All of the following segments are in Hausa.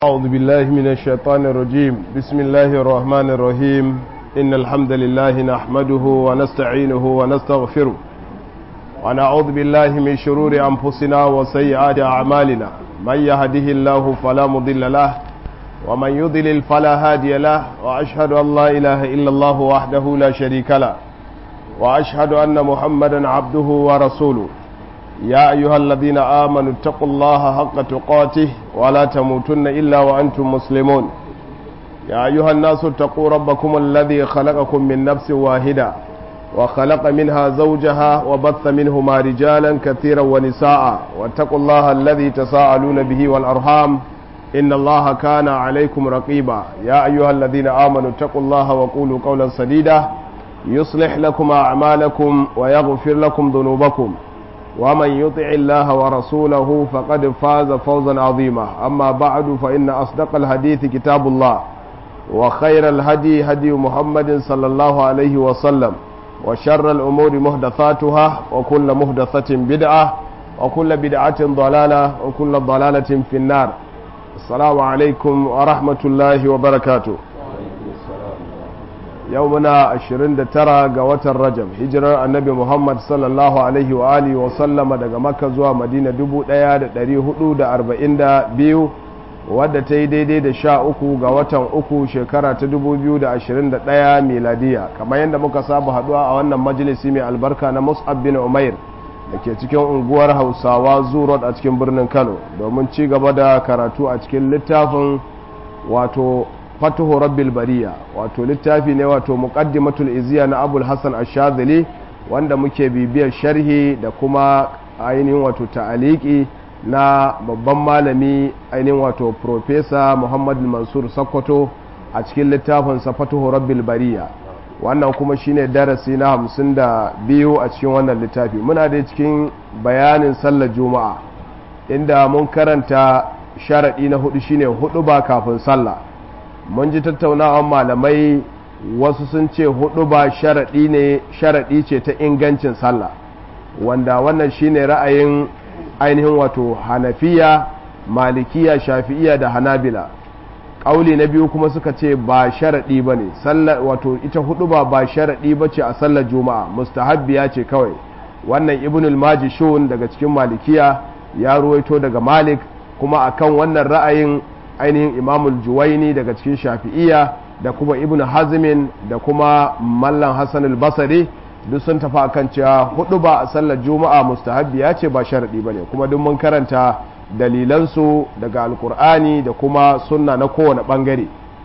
أعوذ بالله من الشيطان الرجيم بسم الله الرحمن الرحيم إن الحمد لله نحمده ونستعينه ونستغفره ونعوذ بالله من شرور أنفسنا وسيئات أعمالنا من يهده الله فلا مضل له ومن يضلل فلا هادي له وأشهد أن لا إله إلا الله وحده لا شريك له وأشهد أن محمدا عبده ورسوله يا أيها الذين آمنوا اتقوا الله حق تقاته ولا تموتن إلا وأنتم مسلمون يا أيها الناس اتقوا ربكم الذي خلقكم من نفس واحدة وخلق منها زوجها وبث منهما رجالا كثيرا ونساء واتقوا الله الذي تساءلون به والأرحام إن الله كان عليكم رقيبا يا أيها الذين آمنوا اتقوا الله وقولوا قولا سديدا يصلح لكم أعمالكم ويغفر لكم ذنوبكم ومن يطع الله ورسوله فقد فاز فوزا عظيما أما بعد فإن أصدق الحديث كتاب الله وخير الهدي هدي محمد صلى الله عليه وسلم وشر الأمور محدثاتها وكل محدثة بدعة وكل بدعة ضلالة وكل ضلالة في النار السلام عليكم ورحمة الله وبركاته yau muna 29 ga watan rajab hijirar annabi muhammad sallallahu alaihi wa alihi wa sallama daga makka zuwa madina 1442 wadda ta yi daidai da sha uku ga watan uku shekara ta 2021 miladiya kamar yadda muka saba haduwa a wannan majalisi mai albarka na mus'ab bin umair da ke cikin unguwar hausawa zurot a cikin birnin kano domin ci gaba da karatu a cikin littafin wato fatuhu rabbil bariya wato littafi ne wato muqaddimatul iziya na abul hasan ash-shadhili wanda muke bibiyar sharhi da kuma ainihin wato ta'aliki na babban malami ainihin wato professor muhammad mansur sakkwato a cikin littafin sa fatuhu rabbil bariya wannan kuma shine darasi na hamsin da biyu a cikin wannan littafi muna da cikin bayanin sallar juma'a inda mun karanta sharaɗi na hudu shine hudu ba kafin sallah mun ji tattaunawan malamai wasu sun ce hudu ba sharaɗi ne sharaɗi ce ta ingancin sallah wanda wannan shine ra'ayin ainihin wato hanafiya malikiya shafi'iya da hanabila ƙauli na biyu kuma suka ce ba sharaɗi ba ne wato ita hudu ba ba sharaɗi ba ce a sallar juma'a mustahabbiya ce kawai wannan ibnul majishun daga cikin malikiya ya ruwaito daga malik kuma akan wannan ra'ayin ainihin imamul juwaini daga cikin shafi'iya da kuma ibn hazmin da kuma mallan hassan al-basari duk sun tafi akan cewa hudu ba a sallar juma'a mustahabbi ya ce ba sharadi ba ne kuma duk mun karanta dalilansu daga alkur'ani da kuma sunna na kowane bangare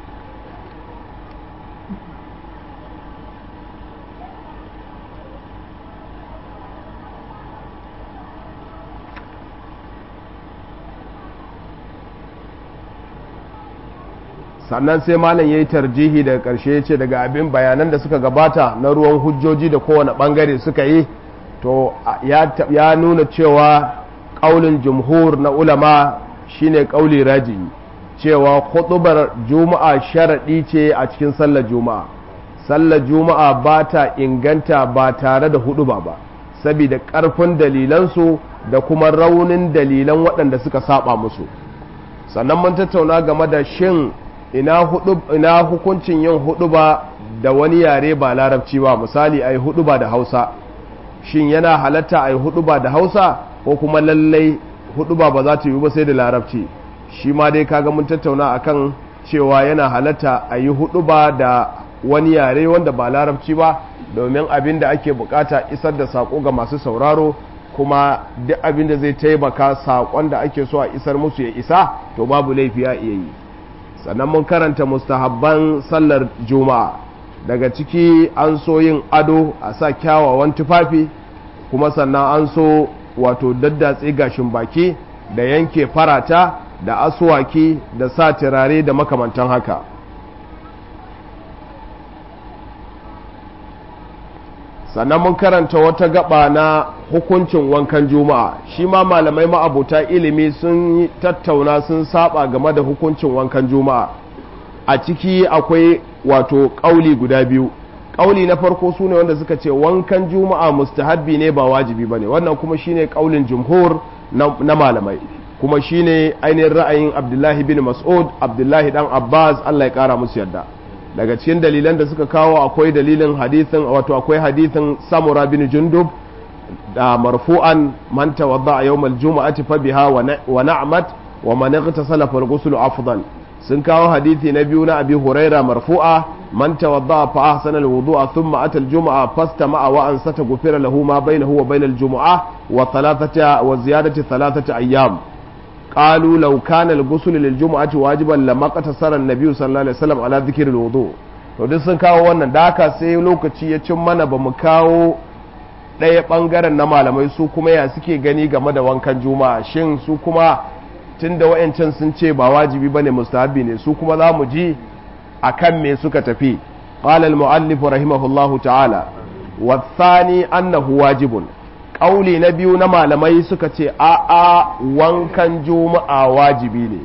sannan sai malam ya yi tarjihi daga ƙarshe ya ce daga abin bayanan da suka gabata na ruwan hujjoji da kowane ɓangare suka yi to ya nuna cewa ƙaulin jumhur na ulama shine ƙauli raji cewa huɗubar juma'a sharaɗi ce a cikin sallar juma'a sallar juma'a ba ta inganta ba tare da huɗuba ba saboda ƙarfin dalilansu da kuma raunin dalilan waɗanda suka saba musu sannan mun tattauna game da shin ina, hudu, ina hukuncin yin huduba da wani yare ba larabci ba misali a yi huduba da hausa shin yana halatta a yi huduba da hausa ko kuma lallai huduba ba za ta yi ba sai da larabci shi ma dai kaga mun tattauna akan cewa yana halatta a yi huduba da wani yare wanda ba larabci ba domin abin da ake bukata isar da sako ga masu sauraro kuma duk abin da zai taimaka sakon da ake so a isar musu ya isa to babu laifi ya iya yi sannan mun karanta mustahabban sallar juma'a daga ciki an so yin ado a sa kyawawan tufafi kuma sannan an so wato daddatse gashin baki da yanke farata da asuwaki da sa turare da makamantan haka sannan mun karanta wata gaba na hukuncin wankan juma'a shi ma malamai ma'abuta ilimi sun tattauna sun saba game da hukuncin wankan juma'a a ciki akwai wato ƙauli guda biyu ƙauli na farko su ne wanda suka ce wankan juma'a mustahabbi ne ba wajibi ba ne wannan kuma shine ƙaulin jumhur na malamai kuma shine ainihin ra'ayin abdullahi bin mas'ud abdullahi dan abbas allah ya kara musu yadda daga cikin dalilan da suka kawo akwai dalilin hadithin wato akwai hadithin samura bin jundub da marfu'an man tawadda a yawmal juma'ati fa biha wa na'mat wa man ightasala fal ghusl afdal sun kawo hadithi na biyu na abi huraira marfu'a man tawadda fa ahsana alwudu'a thumma ata aljum'a fastama'a wa ansata ghufira lahu ma bainahu wa bainal jum'a wa thalathata wa ziyadati thalathata ayyam قالوا لو كان الغسل للجمعة واجبا لما قتصر النبي صلى الله عليه وسلم على ذكر الوضوء to duk sun kawo wannan da haka sai lokaci ya cin mana ba mu kawo ɗaya ɓangaren na malamai su kuma ya suke gani game da wankan juma'a shin su kuma tun da wa'yancan sun ce ba wajibi bane mustahabi ne su kuma za mu ji a kan me suka tafi qala al-mu'allif rahimahullahu ta'ala wa thani annahu wajibun ƙauli na biyu na malamai suka ce a'a wankan juma'a wajibi ne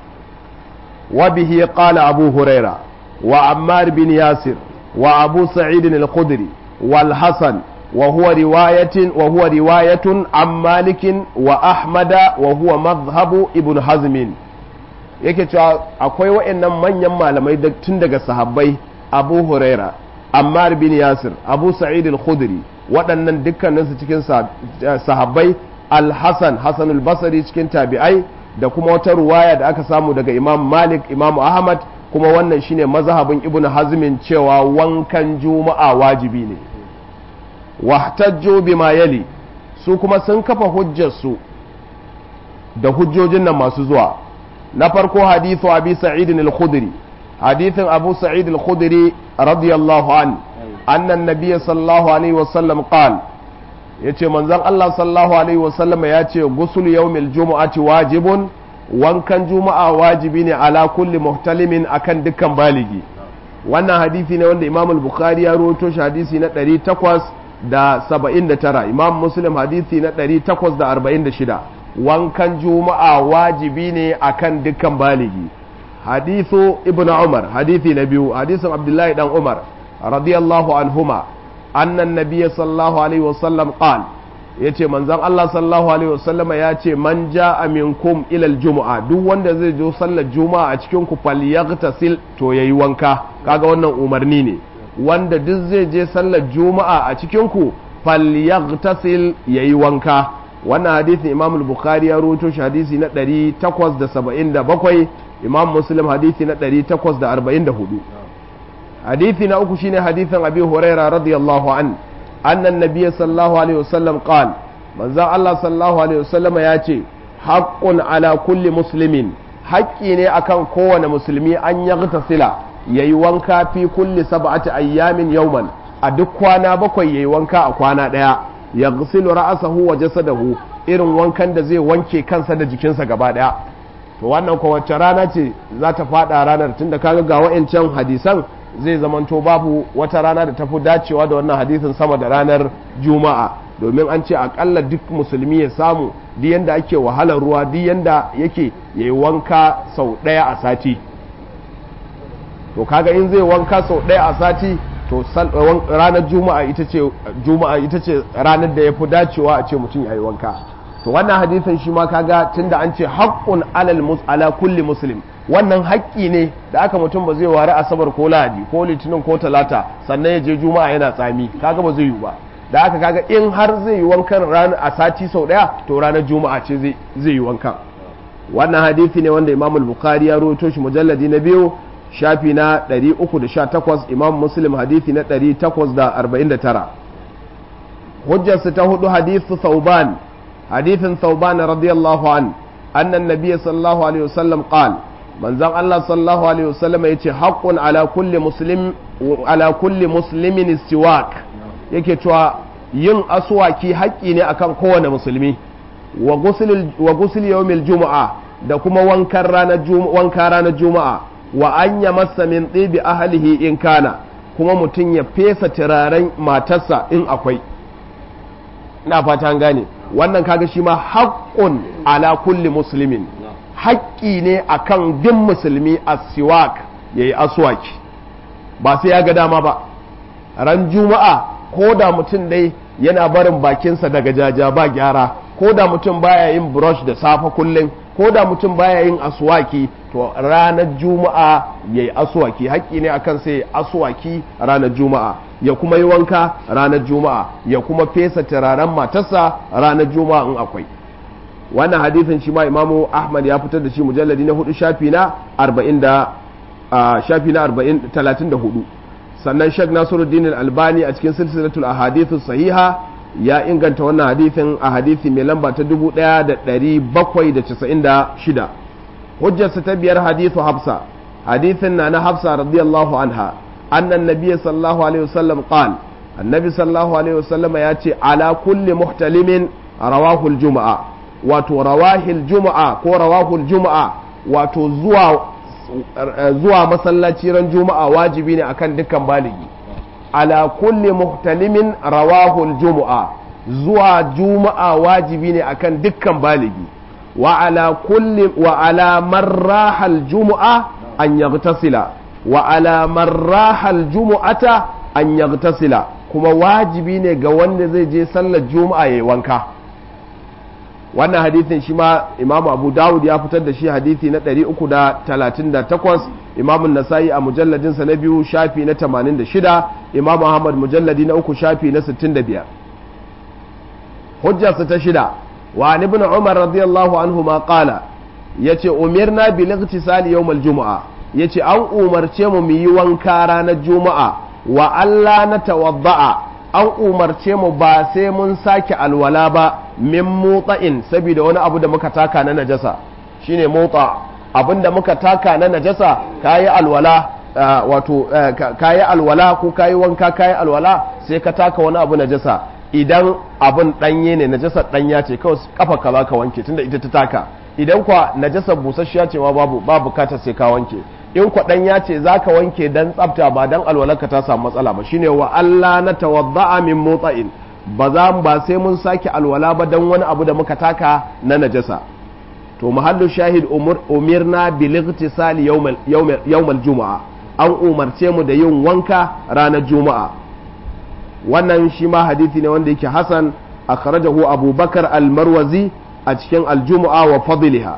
wa bihi qala abu huraira wa ammar bin yasir wa abu sa'id al-khudri wal hasan wa huwa riwayatin wa huwa riwayatun an malikin wa ahmada wa huwa madhhabu ibn hazmin yake cewa akwai wa'annan manyan malamai tun daga sahabbai abu huraira ammar bin yasir abu sa'id al-khudri waɗannan dukkaninsu cikin sahabbai al-hassan hassan al-basri cikin tabi'ai da kuma wata ruwaya da aka samu daga imam malik imam ahmad kuma wannan shine mazhabin ibnu hazmin cewa wankan juma'a wajibi ne wahtajju bima yali su kuma sun kafa hujjarsu da hujjojin nan masu zuwa na farko hadithu abi sa'id al-khudri hadithin abu sa'id al-khudri radiyallahu an anna an-nabiy sallallahu alaihi wasallam qala yace manzon Allah sallallahu alaihi wasallam ya ce gusul yawmil jumu'ati wajibun wankan juma'a wajibi ne ala kulli muhtalimin akan dukkan baligi wannan hadisi ne wanda Imam al-Bukhari ya rawaito shi hadisi na 879 Imam Muslim hadisi na 846 wankan juma'a wajibi ne akan dukkan baligi hadithu ibnu Umar hadisi na biyu hadisin Abdullahi dan Umar radiyallahu anhuma أن النبي صلى الله عليه وسلم قال yace manzon Allah sallallahu alaihi wasallama ya ce man ja'a minkum ila aljum'a duk wanda zai zo sallar juma'a a cikin ku falyaghtasil to yayi wanka kaga wannan umarni ne wanda duk zai je sallar juma'a a cikin ku falyaghtasil yayi wanka wannan hadisin Imam al-Bukhari ya rawaito shi hadisi na 877 Imam Muslim hadisi na 844 حديث نأكو شيني حديث أبي هريرة رضي الله عنه أن النبي صلى الله عليه وسلم قال من ذا الله صلى الله عليه وسلم ياتي حق على كل مسلم حقي ne akan kowane musulmi an yaghtasila yayi wanka fi kulli sab'ati ayyamin yawman a duk kwana bakwai yayi wanka a kwana daya yaghsilu ra'sahu wa jasadahu irin wankan da zai wanke kansa da jikinsa gaba daya to wannan ko wacce rana ce za ta fada ranar tunda kaga ga wa'ancan hadisan zai zamanto babu wata rana da tafi dacewa da wannan hadisin sama da ranar juma'a domin an ce akalla duk musulmi ya samu duk yanda ake wahalar ruwa duk yanda yake yayi wanka sau ɗaya a sati to kaga in zai wanka sau ɗaya a sati to ranar juma'a ita ce juma'a ita ce ranar da yafi dacewa a ce mutum yayi wanka to wannan hadisin shi ma kaga tunda an ce haqqun alal mus ala kulli muslim wannan haƙƙi ne da aka mutum ba zai ware asabar ko lahadi ko litinin ko talata sannan ya je juma'a yana tsami kaga ba zai yi ba da aka kaga in har zai yi wankan ranar a sati sau daya to ranar juma'a ce zai yi wankan wannan hadisi ne wanda imam bukhari ya rawaito shi mujalladi na biyu shafi na 318 imam muslim hadisi na 849 hujjarsa ta hudu hadithu thauban hadithin thauban radiyallahu an annan nabiy sallallahu alaihi wasallam qala manzon Allah sallallahu alaihi wasallam ya ce haƙƙun ala kulli muslim ala kulli muslimin istiwak yake cewa yin aswaki haƙƙi ne akan kowane musulmi wa ghusl wa ghusl yawmil jumu'a da kuma wankan ranar juma'a wanka ranar juma'a wa an yamassa min tibi ahlihi in kana kuma mutum ya fesa turaren matarsa in akwai ina fata an gane wannan kaga shi ma haƙƙun ala kulli muslimin haƙƙi ne a kan din musulmi a siwak ya yi aswaki ba sai ya ga dama ba ran juma'a ko da mutum dai yana barin bakinsa daga jaja ba gyara ko da mutum baya yin brush da safe kullum ko da mutum baya yin aswaki to ranar juma'a ya yi aswaki haƙƙi ne akan sai aswaki ranar juma'a ya kuma yi wanka ranar juma'a ya kuma fesa turaren matarsa ranar juma'a in akwai wannan hadithin shi ma imamu ahmad ya fitar da shi mujalladi na hudu shafi na arba'in da shafi na arba'in talatin da hudu sannan shek nasiruddin albani a cikin silsilatul ahadithu sahiha ya inganta wannan hadithin a hadithi mai lamba ta 1796 hujjarsa ta biyar hadithu hafsa hadithin na na hafsa radiyallahu anha annan nabiy sallallahu alaihi wasallam qal annabi sallallahu alaihi wasallam ya ce ala kulli muhtalimin rawahul juma'a wato rawahil juma'a ko rawahul juma'a wato zuwa zuwa masallaci ran juma'a wajibi ne akan dukkan baligi ala kulli muhtalimin rawahul juma'a zuwa juma'a wajibi ne akan dukkan baligi wa ala kulli wa ala marrahal juma'a an yaghtasila wa ala marrahal jumu'ata an yaghtasila kuma wajibi ne ga wanda zai je sallar juma'a yayi wanka wannan hadithin shi ma imamu abu dawud ya fitar da shi hadithi na 338 imamun nasa'i a mujalladinsa na biyu shafi na 86 imamu ahmad mujalladi na uku shafi na 65 hujjarsa ta shida wa ibn umar radiyallahu anhu ma qala yace umirna bil ightisali yawm al jumu'a yace an umarce mu mu yi wanka ranar juma'a wa Allah na tawadda'a an umarce mu ba sai mun sake alwala ba min motsa'in saboda wani abu da muka taka na najasa shine motsa abin da muka taka na najasa kayi alwala wato kayi alwala ko kayi wanka kayi alwala sai ka taka wani abu najasa idan abin danye ne najasa danya ce kawai kafa ka za ka wanke tunda ita ta taka idan kwa najasa busasshiya ce ma babu ba bukatar sai ka wanke in kwaɗan ya ce za ka wanke don tsafta ba don alwalarka ta samu matsala ba shine wa Allah na tawadda'a min motsa'in ba za ba sai mun sake alwala ba don wani abu da muka taka na najasa to mahallu shahid umirna bil igtisali yawmal juma'a an umarce mu da yin wanka ranar juma'a wannan shi ma hadithi ne wanda yake hasan akhrajahu abubakar al-marwazi a cikin al-jumu'a wa fadliha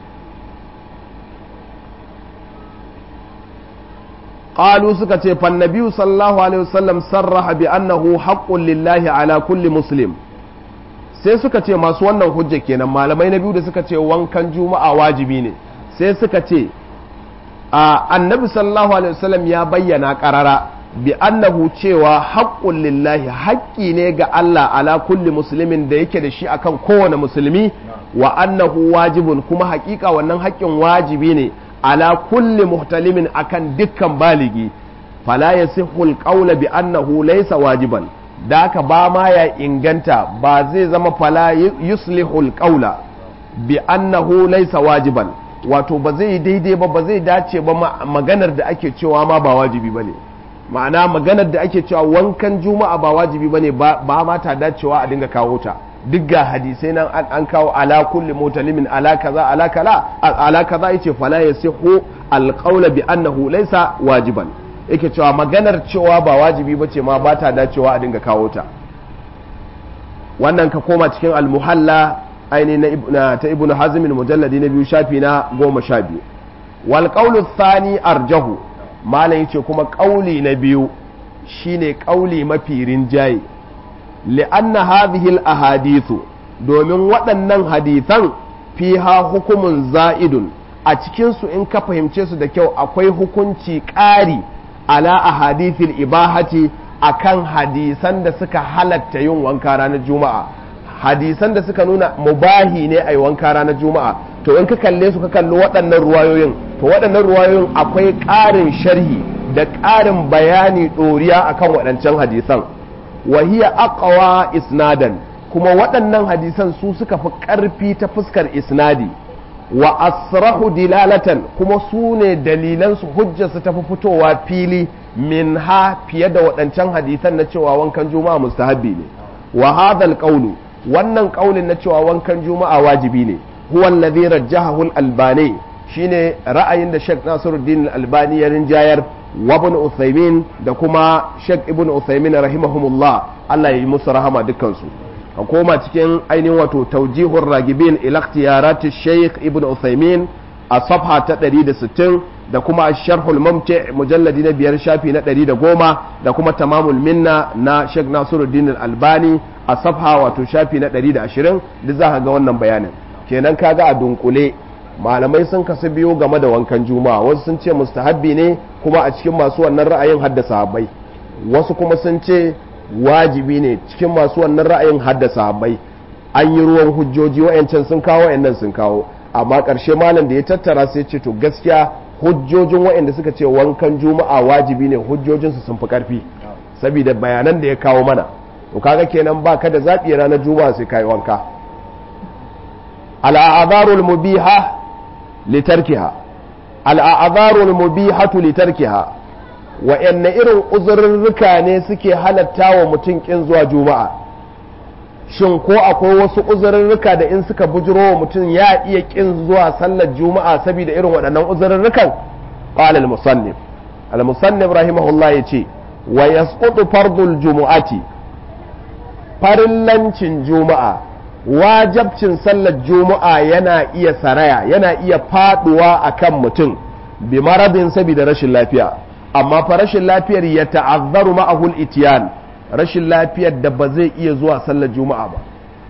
قالوا سكتي فالنبي صلى الله عليه وسلم صرح بأنه حق لله على كل مسلم sai suka ce masu wannan hujja kenan malamai na biyu da suka ce wankan juma'a wajibi ne sai suka ce a annabi sallallahu alaihi wasallam ya bayyana karara bi annahu cewa haqqul lillahi haƙƙi ne ga Allah ala kulli muslimin da yake da shi akan kowane musulmi wa annahu wajibun kuma haƙiƙa wannan haƙƙin wajibi ne ala kulli muhtalimin akan dukkan baligi fala yasihhu alqawla bi annahu laysa wajiban da ka ba ma ya inganta ba zai zama fala yuslihu alqawla bi annahu laysa wajiban wato ba zai daidai ba ba zai dace ba maganar da ake cewa ma ba wajibi bane ma'ana maganar da ake cewa wankan juma'a ba wajibi bane ba ma ta dacewa a dinga kawo ta duk ga hadisai nan an kawo ala kulli mutalimin ala kaza ala kala ala kaza yace fala yasihu alqawla bi annahu laysa wajiban yake cewa maganar cewa ba wajibi bace ma ba ta dacewa a dinga kawo ta wannan ka koma cikin almuhalla aini na ta ibnu hazm mujalladi na biyu shafi na goma sha biyu wal qawlu thani arjahu malam yace kuma kauli na biyu shine kauli mafi rinjaye li'anna hadhihi al-ahadithu domin waɗannan hadithan fiha hukumun za'idun a cikin su in ka fahimce su da kyau akwai hukunci ƙari ala ahadithil ibahati akan hadisan da suka halatta yin wanka ranar juma'a hadisan da suka nuna mubahi ne a yi wanka ranar juma'a to in ka kalle su ka kalli waɗannan ruwayoyin to waɗannan ruwayoyin akwai ƙarin sharhi da ƙarin bayani ɗoriya akan waɗancan hadisan wahiya aqwa isnadan kuma waɗannan hadisan su suka fi ƙarfi ta fuskar isnadi wa asrahu dilalatan kuma su ne dalilan su hujjarsu ta fi fitowa fili min ha fiye da waɗancan hadisan na cewa wankan juma'a mustahabbi ne wa hadhal qawlu wannan ƙaulin na cewa wankan juma'a wajibi ne huwa alladhi rajjahahu al-albani shine ra'ayin da Sheikh Nasiruddin al-Albani ya rinjayar wa ibn Uthaymin da kuma Sheikh Ibn Uthaymin rahimahumullah Allah ya yi musu rahama dukkan su ka koma cikin ainihin wato taujihur ragibin ila ikhtiyarati Sheikh Ibn Uthaymeen a safha ta 160 da kuma sharhul mumti mujalladi na biyar shafi na 110 da kuma tamamul minna na Sheikh Nasiruddin Albani a safha wato shafi na 120 duk za ka ga wannan bayanin kenan kaga a dunkule malamai sun kasu biyu game da wankan juma'a wasu sun ce mustahabbi ne kuma a cikin masu wannan ra'ayin haddasa sahabbai wasu kuma sun ce wajibi ne cikin masu wannan ra'ayin haddasa sahabbai an yi ruwan hujjoji wayancan sun kawo wayannan sun kawo amma ƙarshe malam da ya tattara sai ce to gaskiya hujjojin wayanda suka ce wankan juma'a wajibi ne hujjojinsu sun fi ƙarfi saboda bayanan da ya kawo mana to kaga kenan ba ka da zaɓi ranar juma'a sai kai wanka al'adarul mubiha litarkiha al'adarul mubihatu litarkiha wa'yanne irin uzurrurruka ne suke halatta wa mutum kin zuwa juma'a shin ko akwai wasu uzurrurruka da in suka bujiro wa mutum ya iya kin zuwa sallar juma'a saboda irin waɗannan uzurrurrukan qala al-musannif al-musannif rahimahullah yace wa yasqutu fardul jumu'ati farillancin juma'a wajabcin sallar juma'a yana iya saraya yana iya faduwa akan mutum bi maradin saboda rashin lafiya amma fa rashin lafiyar ya ta'azzaru ma'ahul itiyan rashin lafiyar da ba zai iya zuwa sallar juma'a ba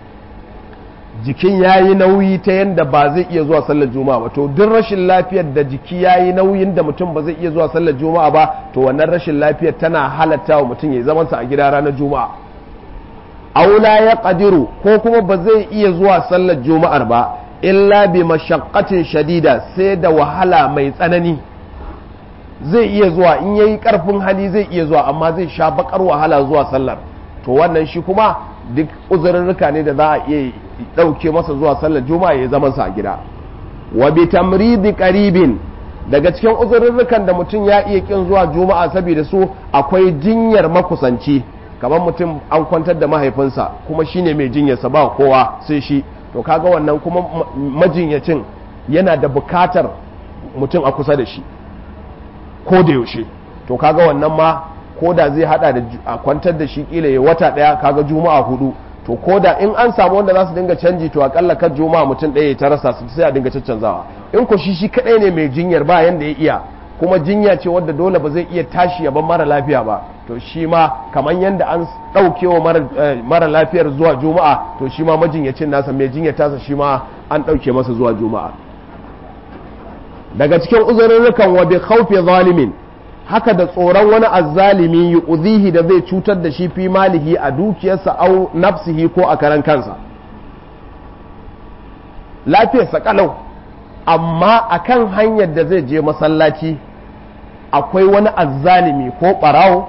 jikin yayi nauyi ta yanda ba zai iya zuwa sallar juma'a ba to duk rashin lafiyar da jiki yayi nauyin da mutum ba zai iya zuwa sallar juma'a ba to wannan rashin lafiyar tana halatta wa mutum ya zaman sa a gida ranar juma'a aula ya qadiru ko kuma ba zai iya zuwa sallar juma'ar ba illa bi mashaqqatin shadida sai da wahala mai tsanani zai iya zuwa in yayi karfin hali zai iya zuwa amma zai sha bakar wahala zuwa sallar to wannan shi kuma duk uzurrurruka ne da za a iya dauke masa zuwa sallar juma'a ya zama sa a gida wa bi tamridi qaribin daga cikin uzurrurrukan da mutum ya iya kin zuwa juma'a saboda su akwai jinyar makusanci kamar mutum an kwantar da mahaifinsa kuma shine mai jinyarsa ba kowa sai shi to kaga wannan kuma majinyacin yana da bukatar mutum a kusa da shi ko da yaushe to kaga wannan ma ko da zai hada da a kwantar da shi kila ya wata daya kaga juma'a hudu to ko da in an samu wanda za su dinga canji to akalla kan juma'a mutum ɗaya ya ta rasa su sai a dinga caccanzawa in ko shi shi kadai ne mai jinyar ba yanda ya iya kuma jinya ce wadda dole ba zai iya tashi ya ban mara lafiya ba to shi ma kamar yadda an ɗauke wa mara lafiyar zuwa juma'a to shi ma majinyacin nasa mai jinyar tasa shi ma an ɗauke masa zuwa juma'a daga cikin uzurrukan wa bi khawfi zalimin haka da tsoron wani azzalimi yu'dhihi da zai cutar da shi fi malihi a dukiyarsa au nafsihi ko a karan kansa lafiyarsa kalau amma akan hanyar da zai je masallaci akwai wani azzalimi ko barawo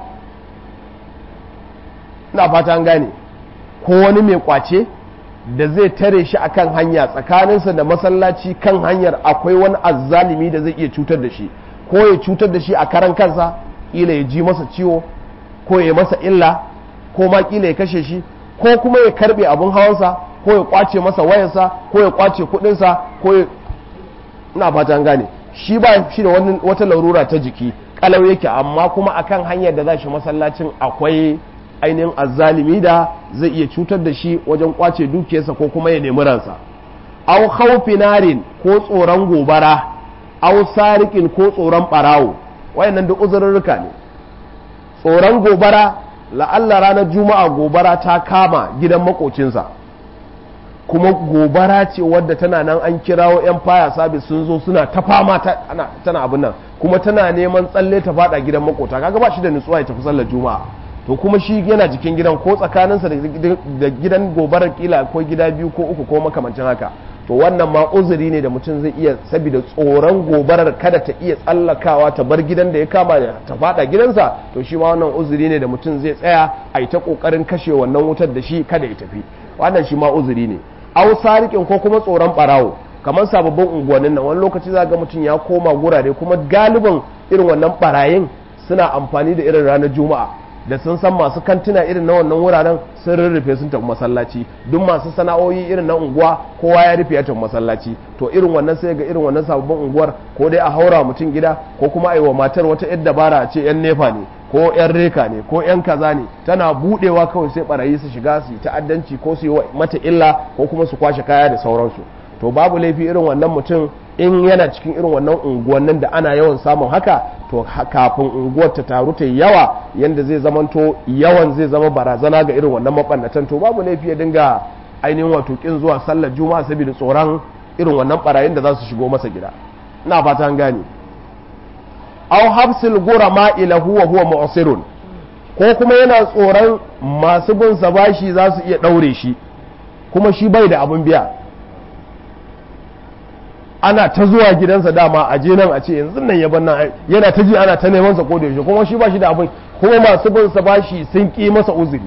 na fata gane ko wani mai kwace da zai tare shi akan hanya tsakaninsa da masallaci kan hanyar akwai wani azzalimi da zai iya cutar da shi ko ya cutar da shi a karan kansa kila ya ji masa ciwo ko ya masa illa ko ma kila ya kashe shi ko kuma ya karbe abun hawansa ko ya kwace masa wayarsa ko ya kwace kudinsa ko ya ina fatan gane shi ba shi da wata larura ta jiki kalau yake amma kuma akan hanyar da za shi masallacin akwai ainihin azzalimi da zai iya cutar da shi wajen kwace dukiyarsa ko kuma ya nemi ransa au khawfi narin ko tsoron gobara au sarikin ko tsoron barawo wayannan duk uzurrurruka ne tsoron gobara la'alla ranar juma'a gobara ta kama gidan makocinsa kuma gobara ce wadda tana nan an kirawo 'yan faya sabis sun zo suna ta fama tana abin nan kuma tana neman tsalle ta fada gidan makota kaga ba shi da nutsuwa ya tafi sallar juma'a to kuma shi yana jikin gidan ko tsakaninsa da gidan gobarar kila ko gida biyu ko uku ko makamancin haka to wannan ma uzuri ne da mutum zai iya saboda tsoron gobarar kada ta iya tsallakawa ta bar gidan da ya kama ta fada gidansa to shi ma wannan uzuri ne da mutum zai tsaya a yi ta kokarin kashe wannan wutar da shi kada ya tafi wannan shi ma uzuri ne au sarikin ko kuma tsoron barawo kamar sababbin unguwannin nan wani lokaci za ga mutum ya koma gurare kuma galibin irin wannan barayin suna amfani da irin ranar juma'a da sun san masu kantuna irin na wannan wuraren sun rurrufe sun tafi masallaci duk masu sana'o'i irin na unguwa kowa ya rufe ya tafi masallaci to irin wannan sai ga irin wannan sababbin unguwar ko dai a haura mutum gida ko kuma a yi wa matar wata yadda dabara a ce yan nefa ne ko yan reka ne ko yan kaza ne tana budewa kawai sai barayi su shiga su yi ta'addanci ko su yi mata illa ko kuma su kwashe kaya da sauransu to babu laifi irin wannan mutum in yana cikin irin wannan unguwannin da ana yawan samun haka to kafin unguwar ta taru ta yawa yanda zai zamanto yawan zai zama barazana ga irin wannan mabannatan to babu laifi ya dinga ainihin wato kin zuwa sallar juma'a saboda tsoron irin wannan barayin da za su shigo masa gida ina fata an gane aw habsil gurama ilahu wa huwa mu'sirun ko kuma yana tsoron masu bin sa bashi za su iya daure shi kuma shi bai da abin biya ana ta zuwa gidansa dama a je nan a ce yanzu nan ya nan yana ta ji ana ta neman sa koda yaushe kuma shi ba shi da abin kuma masu bin sa bashi sun ki masa uzuri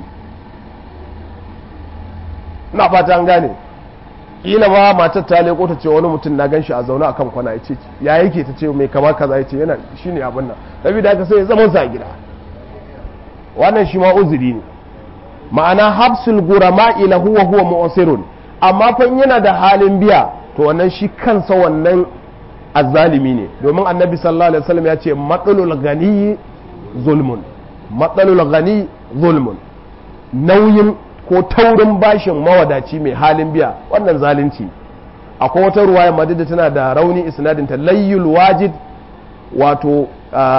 ina fata an gane kila ma matar ta leko ta ce wani mutum na gan shi a zaune akan kwana ya ce ya yake ta ce mai kama kaza ya ce yana shine abin nan saboda haka sai ya zama sa gida wannan shi ma uzuri ne ma'ana habsul gurama ila huwa huwa mu'sirun amma fa yana da halin biya to wannan shi kansa wannan azzalimi ne domin annabi sallallahu alaihi wasallam ya ce matsalul gani zulmun matsalul gani zulmun nauyin ko taurin bashin mawadaci mai halin biya wannan zalunci akwai wata ruwaya madida tana da rauni isnadinta layyul wajid wato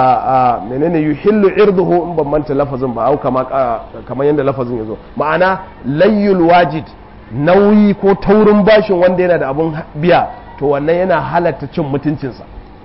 menene yuhillu irduhu in ban manta lafazin ba au kama kamar yadda lafazin yazo ma'ana layyul wajid nauyi ko taurin bashin wanda yana da abun biya to wannan yana halatta cin mutuncinsa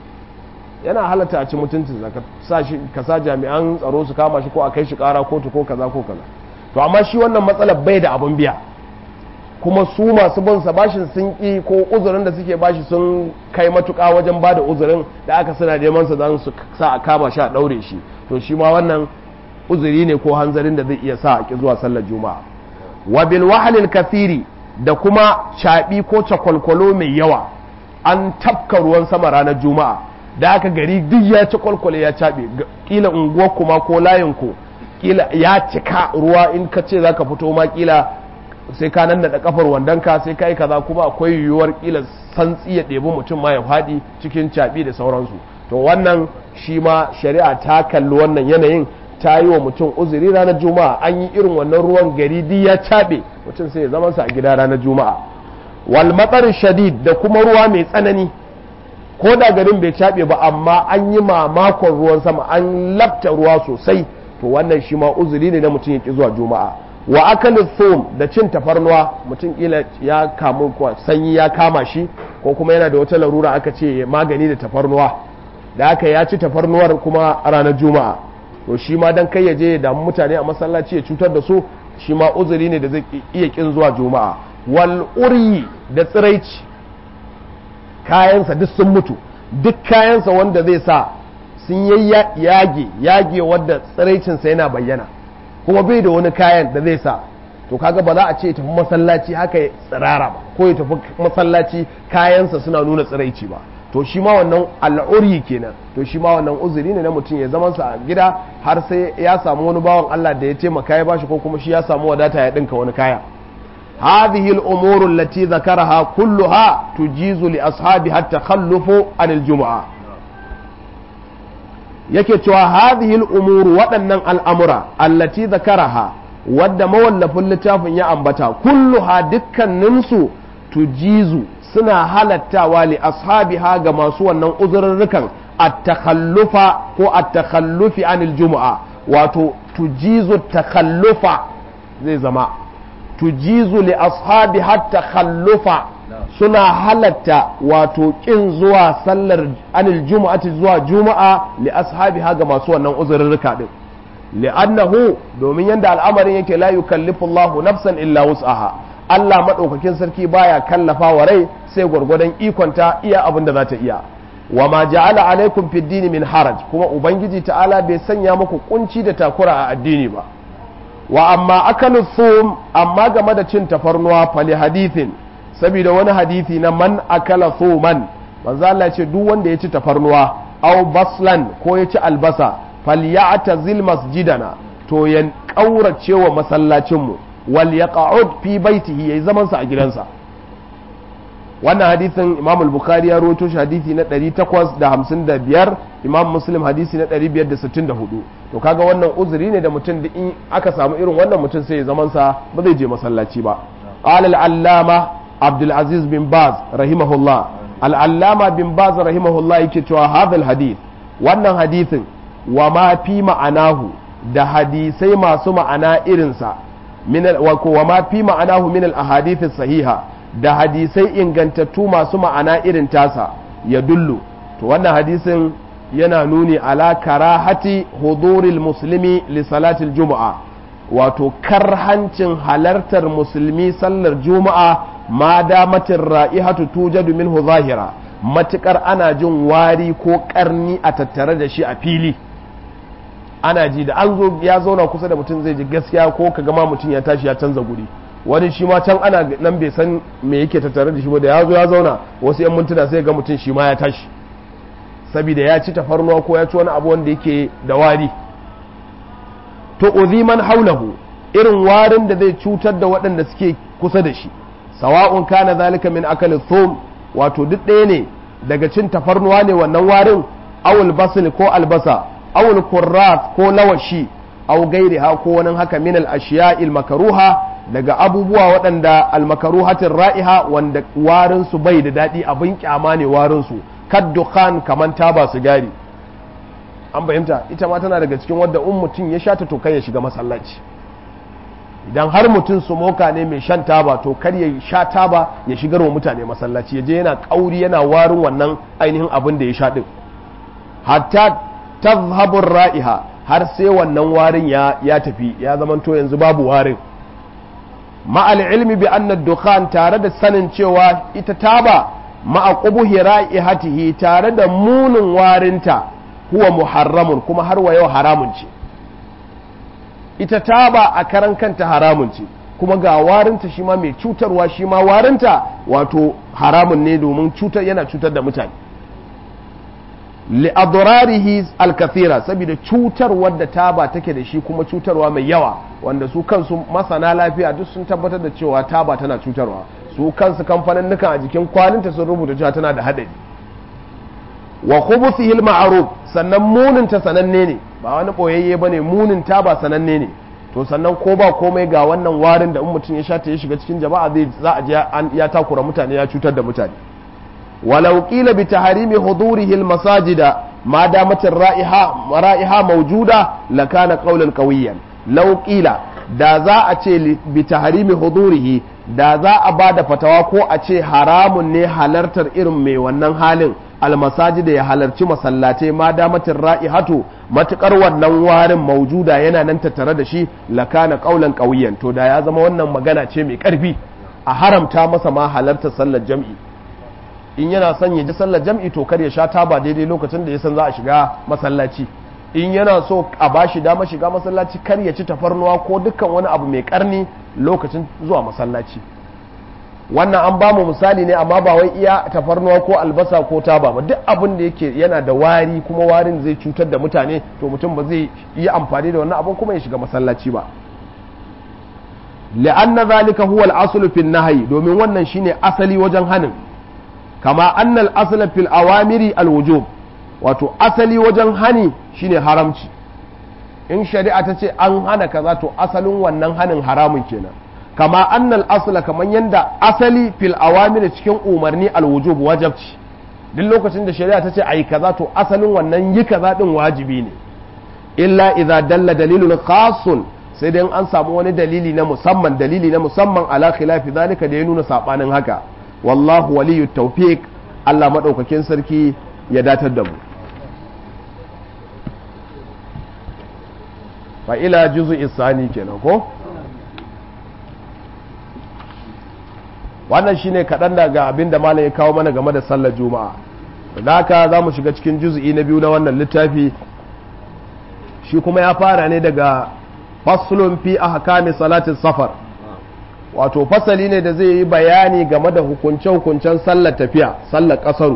yana halatta a cin mutuncinsa ka sa jami'an tsaro su kama shi ko a kai shi kara kotu ko kaza ko kaza to amma shi wannan matsalar bai da abun biya kuma su masu bin sa bashin sun ki ko uzurin da suke bashi sun kai matuka wajen bada uzurin da aka suna neman sa zan su sa a kama shi a daure shi to shi ma wannan uzuri ne ko hanzarin da zai iya sa a ki zuwa sallar juma'a wa bil wahalil kathiri da kuma caɓi ko cakwalkwalo mai yawa an tafka ruwan sama ranar juma'a da aka gari duk ya ci kwalkwale ya caɓe kila unguwar kuma ko layin ku kila ya cika ruwa in ka ce zaka fito ma kila sai ka nan da kafar wandonka sai ka yi kaza kuma akwai yiwuwar kila santsi ya ɗebi mutum ma ya faɗi cikin caɓi da sauransu to wannan shi ma shari'a ta kalli wannan yanayin ta yi wa mutum uzuri ranar juma'a an yi irin wannan ruwan gari duk ya caɓe mutum sai ya zama sa a gida ranar juma'a wal matsar shadid da kuma ruwa mai tsanani ko da garin bai caɓe ba amma an yi mamakon ruwan sama an lafta ruwa sosai to wannan shi ma uzuri ne na mutum ya ki zuwa juma'a wa akalin thum da cin tafarnuwa mutum kila ya kamu ko sanyi ya kama shi ko kuma yana da wata larura aka ce magani da tafarnuwa da aka ya ci tafarnuwar kuma ranar juma'a to shi ma dan kai ya je ya damu mutane a masallaci ya cutar da su shi ma uzuri ne da zai iya kin zuwa juma'a wal uryi da tsiraici kayansa duk sun mutu duk kayansa wanda zai sa sun yage yage wadda tsiraicinsa yana bayyana kuma bai da wani kayan da zai sa to kaga ba za a ce tafi masallaci haka ya tsirara ba ko ya tafi masallaci kayansa suna nuna tsiraici ba to shi ma wannan al'uri kenan to shi ma wannan uzuri ne na mutum ya zama sa a gida har sai ya samu wani bawan Allah da ya taimaka ya bashi ko kuma shi ya samu wadata ya dinka wani kaya هذه الأمور التي ذكرها كلها تجيز لأصحابها التخلف عن الجمعة yake cewa hadhihi al-umur waɗannan al'amura allati zakaraha wadda mawallafin littafin ya ambata kulluha dukkaninsu tujizu suna halattawa li ashabiha ga masu wannan uzurrukan at-takhallufa ko at-takhallufi anil jumu'a wato tujizu takhallufa zai zama tujizu li ashabiha takhallufa suna halatta wato kin zuwa sallar anil juma'ati zuwa juma'a li ashabiha ga masu wannan uzurruka din li'annahu domin yanda al'amarin yake la yukallifu Allahu nafsan illa wus'aha Allah madaukakin sarki baya kallafa wa rai sai gwargwadon ikonta iya abin da za ta iya wa ma ja'ala alaikum fid dini min haraj kuma ubangiji ta'ala bai sanya muku kunci da takura a addini ba wa amma akalu thum amma game da cin tafarnuwa fali hadithin saboda wani hadithi na man akala thuman manzo Allah ce duk wanda ya ci tafarnuwa aw baslan ko ya ci albasa falyatazil masjidana to ya kaurace wa masallacin mu wal yaq'ud fi baitihi yayi zaman sa a gidansa wannan hadisin imam al-bukhari ya rawaito shi hadisi na 855 imam muslim hadisi na 564 to kaga wannan uzuri ne da mutum da in aka samu irin wannan mutum sai ya zaman sa ba zai je masallaci ba qala al-allama abdul aziz bin baz rahimahullah al-allama bin baz rahimahullah yake cewa hadha hadith wannan hadisin wa ma fi ma'anahu da hadisai masu ma'ana irinsa min wa ma fi ma'anahu min al-ahadith sahiha da hadisai ingantattu masu ma'ana irin tasa ya dullu to wannan hadisin yana nuni ala karahati huduril muslimi li salatil juma'a wato karhancin halartar musulmi sallar juma'a ma damatin ra'ihatu tujadu minhu zahira matukar ana jin wari ko karni a tattare da shi a fili ana ji da an zo ya zauna kusa da mutum zai ji gaskiya ko ka gama mutum ya tashi ya canza guri wani shi ma can ana nan bai san me yake tattare da shi ba da ya zo ya zauna wasu yan mintuna sai ga mutum shi ma ya tashi saboda ya ci tafarnuwa ko ya ci wani abu wanda yake da wari to uziman haulahu irin warin da zai cutar da waɗanda suke kusa da shi sawa'un kana zalika min akali thum wato duk ɗaya ne daga cin tafarnuwa ne wannan warin awul basil ko albasa awul kurrat ko lawashi aw gairiha ko wani haka min al ashiya'il makaruha daga abubuwa waɗanda almakaruhatin ra'iha wanda warinsu bai da daɗi abin kyama ne warinsu kaddukhan kaman taba sigari an fahimta ita ma tana daga cikin wadda in mutum ya sha ta to kai ya shiga masallaci idan har mutum su moka ne mai shan taba to kar ya sha taba ya shigar wa mutane masallaci ya je yana kauri yana warin wannan ainihin abin da ya sha din hatta tazhabur ra'iha har sai wannan warin ya ya tafi ya zamanto yanzu babu warin ma'al ilmi bi anna dukhan tare da sanin cewa ita taba ma'a qubuhi ra'ihatihi tare da munin warinta huwa muharramun kuma har wa yau haramun ce ita taba a karan kanta haramun ce kuma ga warinta shi ma mai cutarwa shi ma warinta wato haramun ne domin cutar yana cutar da mutane li'adrarihi alkathira saboda cutarwar da taba take da shi kuma cutarwa mai yawa wanda su kansu masana lafiya duk sun tabbatar da cewa taba tana cutarwa su kansu kamfanin nukan a jikin kwaninta sun rubuta cewa tana da hadari wa khubuthihil ma'ruf sannan munin ta sananne ne ba wani boyayye bane munin taba sananne ne to sannan ko ba komai ga wannan warin da in mutum ya sha ta ya shiga cikin jama'a zai za a je ya takura mutane ya cutar da mutane ولو قيل بتحريم حضوره المساجد ما دامت الرائحة رائحة موجودة لكان قولا قويا لو قيل da za a ce bi taharimi hudurihi da za a ba da fatawa ko a ce haramun ne halartar irin mai wannan halin almasajida ya halarci masallatai ma damatin ra'ihatu matukar wannan warin maujuda yana nan tattare da shi lakana kaulan kauyen to da ya zama wannan magana ce mai karfi a haramta masa ma halartar sallar jam'i in yana son ya ji sallar jam'i to kar ya sha taba daidai lokacin da ya san za a shiga masallaci in yana so a bashi dama shiga masallaci kar ya ci tafarnuwa ko dukkan wani abu mai karni lokacin zuwa masallaci wannan an ba mu misali ne amma ba wai iya tafarnuwa ko albasa ko taba ba duk abin da yake yana da wari kuma warin zai cutar da mutane to mutum ba zai yi amfani da wannan abin kuma ya shiga masallaci ba li'anna zalika huwa al-aslu fi nahyi domin wannan shine asali wajen hanin kama annal asla fil awamiri alwujub wato asali wajen hani shine haramci in shari'a ta ce an hana kaza to asalin wannan hanin haramun kenan kama annal asla kaman yanda asali fil awamiri cikin umarni alwujub wajabci duk lokacin da shari'a ta ce ayi kaza to asalin wannan yi kaza din wajibi ne illa idza dalla dalilun khasun sai dai an samu wani dalili na musamman dalili na musamman ala khilafi zalika da ya nuna sabanin haka wallahu waliyu tawfiq Allah madaukakin sarki ya datar da mu fa ila juzu isani kenan ko wannan shine kaɗan daga abin da malam ya kawo mana game da sallar juma'a da haka za mu shiga cikin juzu'i na biyu na wannan littafi shi kuma ya fara ne daga faslun fi ahkami salatin safar wato fasali ne da zai yi bayani game da hukunce-hukuncen sallar tafiya sallar kasaru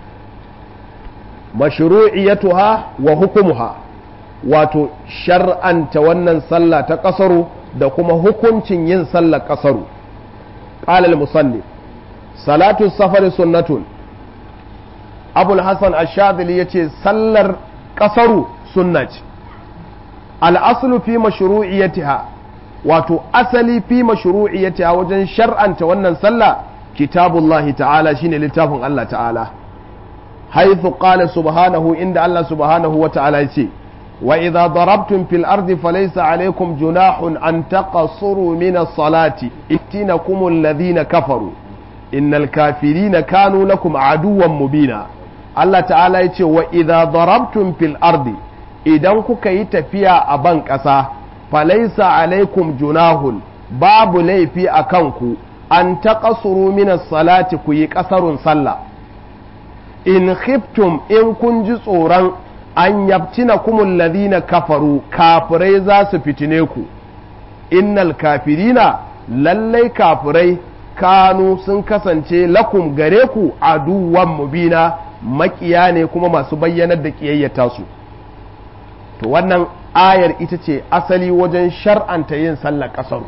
mashru'iyatuha wa hukumuha wato shar'anta wannan sallah ta kasaru da kuma hukuncin yin sallar kasaru qala al-musannif salatu safari sunnatun abul hassan ashadili ya ce sallar kasaru sunna ce al'aslu fi mashru'iyyatiha wato asali fi mashru'iyyatiha wajen shar'anta wannan sallah kitabullahi ta'ala shine littafin Allah ta'ala haythu qala subhanahu inda Allah subhanahu wa ta'ala yace wa idza darabtum fil ardi falaysa alaykum junahun an taqassuru min as-salati ittinakum alladhina kafaru innal kafirina kanu lakum aduwwan mubina Allah ta'ala yace wa idza darabtum fil ardi idan kuka yi tafiya a ban ƙasa falaisa alaikum junahun babu laifi a kanku an taƙasuru minas salati ku yi ƙasarun sallah in khiftum in kun ji tsoron an yabtina kumul ladina kafaru kafirai za su fitine ku innal kafirina lallai kafirai kanu sun kasance lakum gare ku aduwan mubina makiya ne kuma masu bayyanar da ƙiyayyata su to wannan ayar ita ce asali wajen shar'anta yin sallar kasaru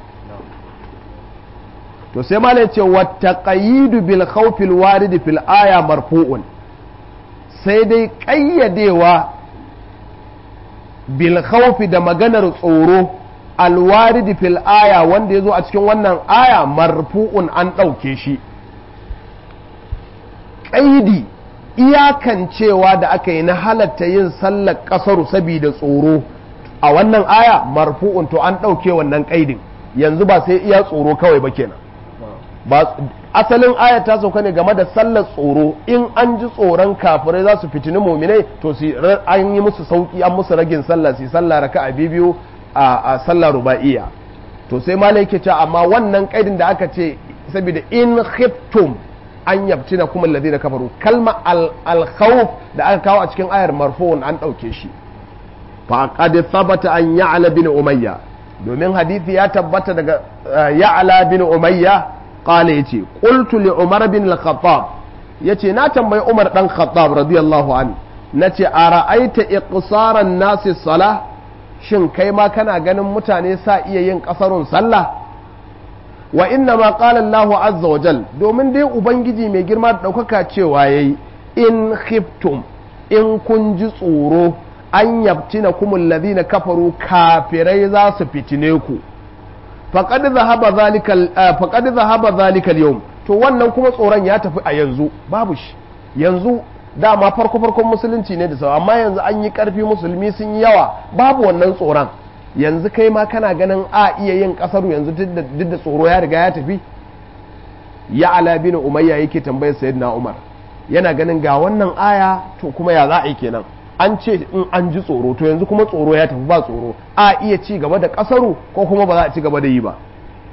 to sai malai ce wata ƙayidu bil khawfil waridi fil aya marfu'un sai dai ƙayyadewa bil khawfi da maganar tsoro alwaridi fil aya wanda ya zo a cikin wannan aya marfu'un an ɗauke shi ƙaidi iyakancewa da aka yi na halatta yin sallar ƙasaru saboda tsoro a wannan aya marfu'un to an ɗauke wannan ƙaidin yanzu ba sai iya tsoro kawai ba kenan ba asalin aya ta sauka ne game da sallar tsoro in an ji tsoron kafirai za su fitini muminai to su an yi musu sauki an musu ragin sallah su sallah raka a bibiyu a sallah ruba'iya to sai malai ke cewa amma wannan ƙaidin da aka ce saboda in khiftum an yabtina kuma alladhina kafaru kalma al-khawf da aka kawo a cikin ayar marfu'un an ɗauke shi fa qad thabata an ya'la bin umayya domin hadisi ya tabbata daga ya'la bin umayya qala yace qultu li umar bin al-khattab yace na tambayi umar dan khattab radiyallahu an nace ara'aita iqsaran nasi salah shin kai ma kana ganin mutane sa iya yin kasarun sallah wa inna ma qala Allah azza wa jal domin dai ubangiji mai girma da daukaka cewa yayi in khiftum in kun ji tsoro an yabtina kumul ladina kafaru kafirai za su fitine ku faqad zahaba zalika faqad zahaba zalika al to wannan kuma tsoron ya tafi a yanzu babu shi yanzu dama farko farkon musulunci ne da sau amma yanzu an yi karfi musulmi sun yi yawa babu wannan tsoron yanzu kai ma kana ganin a iya yin kasaru yanzu duk da tsoro ya riga ya tafi ya ala bin umayya yake tambayar sayyidina umar yana ganin ga wannan aya to kuma ya za a yi kenan an ce in an ji tsoro to yanzu kuma tsoro ya tafi ba tsoro a iya ci gaba da kasaru ko kuma ba za a ci gaba da yi ba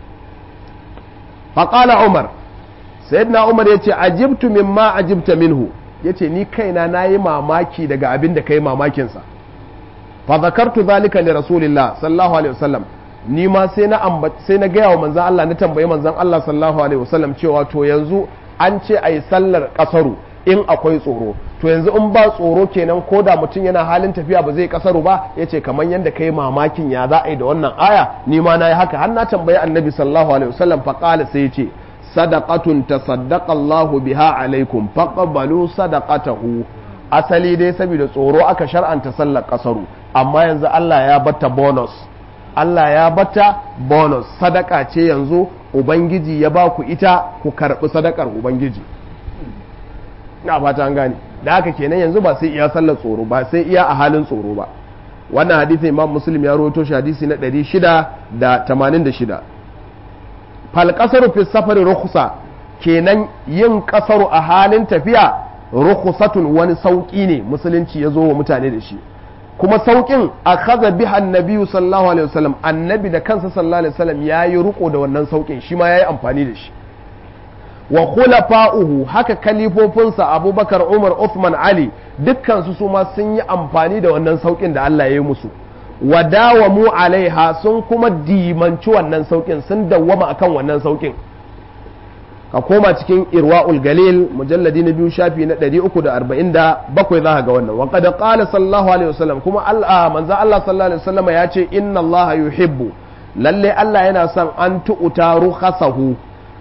faƙala umar sayyidina umar ya ce ajibtu mimma ajibta minhu ya ce ni kaina na yi mamaki daga abin da ka yi mamakinsa fa zakartu zalika li rasulillah sallallahu alaihi wasallam ni ma sai na sai na gaya wa manzon Allah na tambayi manzon Allah sallallahu alaihi wasallam cewa to yanzu an ce ayi sallar kasaru in akwai tsoro to yanzu in ba tsoro kenan ko da mutum yana halin tafiya ba zai kasaru ba yace kamar yadda kai mamakin ya za a yi da wannan aya ni ma na yi haka har na tambayi annabi sallallahu alaihi wasallam fa qala sai yace sadaqatun tasaddaqa Allahu biha alaikum faqbalu sadaqatahu asali dai saboda tsoro aka shar'anta sallar kasaru amma yanzu Allah ya bata bonus Allah ya bata bonus sadaka ce yanzu ubangiji ya ba ku ita ku karbi sadakar ubangiji na fata an gane da haka kenan yanzu ba sai iya sallar tsoro ba sai iya a halin tsoro ba wannan hadisi imam muslim ya rawaito shi hadisi na 686 fal qasaru fi safari rukhsa kenan yin kasaru a halin tafiya rukhsatun wani sauki ne musulunci ya zo wa mutane da shi kuma saukin akhadha biha annabi sallallahu alaihi wasallam annabi da kansa sallallahu alaihi wasallam yayi riko da wannan saukin shi ma yayi amfani da shi wa khulafa'uhu haka kalifofinsa abubakar umar uthman ali dukkansu su ma sun yi amfani da wannan saukin da Allah ya yi musu wa dawamu alaiha sun kuma dimanci wannan saukin sun dawwama akan wannan saukin ka koma cikin irwa'ul galil mujalladi na biyu shafi na 347 za ka ga wannan wa qad qala sallallahu alaihi wasallam kuma Allah manzo Allah sallallahu alaihi wasallam ya ce inna Allah yuhibbu lalle Allah yana son an tu'ta rukhasahu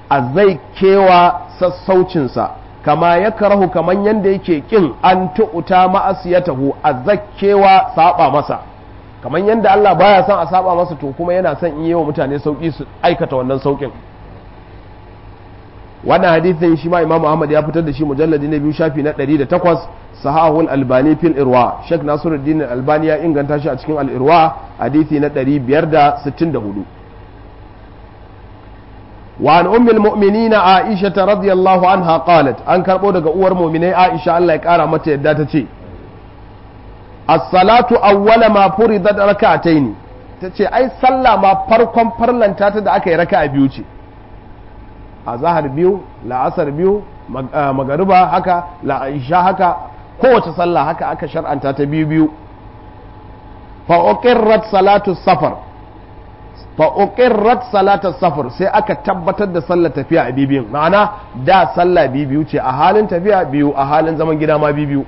a zai kewa sassaucinsa kama ya karahu kaman yanda yake kin an tu'uta ma'asiyatahu a zakkewa saba masa kaman yanda Allah baya son a saba masa to kuma yana son in yi wa mutane sauki su aikata wannan saukin wannan hadithin shi ma Imam Ahmad ya fitar da shi mujalladi na biyu shafi na 108 sahahul albani fil irwa Sheikh Nasiruddin Albani ya inganta shi a cikin al irwa hadithi na 564 وعن أم المؤمنين عائشة رضي الله عنها قالت أن كربو دقا أور مؤمنين عائشة الله يكارا متى يداتتي الصلاة أول ما فرضت ركعتين tace ai sallah ma farkon farlanta ta da aka yi raka'a biyu ce a zahar biyu la'asar biyu magariba haka la'isha haka kowace sallah haka aka shar'anta ta biyu biyu fa uqirrat salatu safar fa uqirrat salatar safar sai aka tabbatar da sallar tafiya a bibiyin ma'ana da sallah biyu ce a halin tafiya biyu a halin zaman gida ma biyu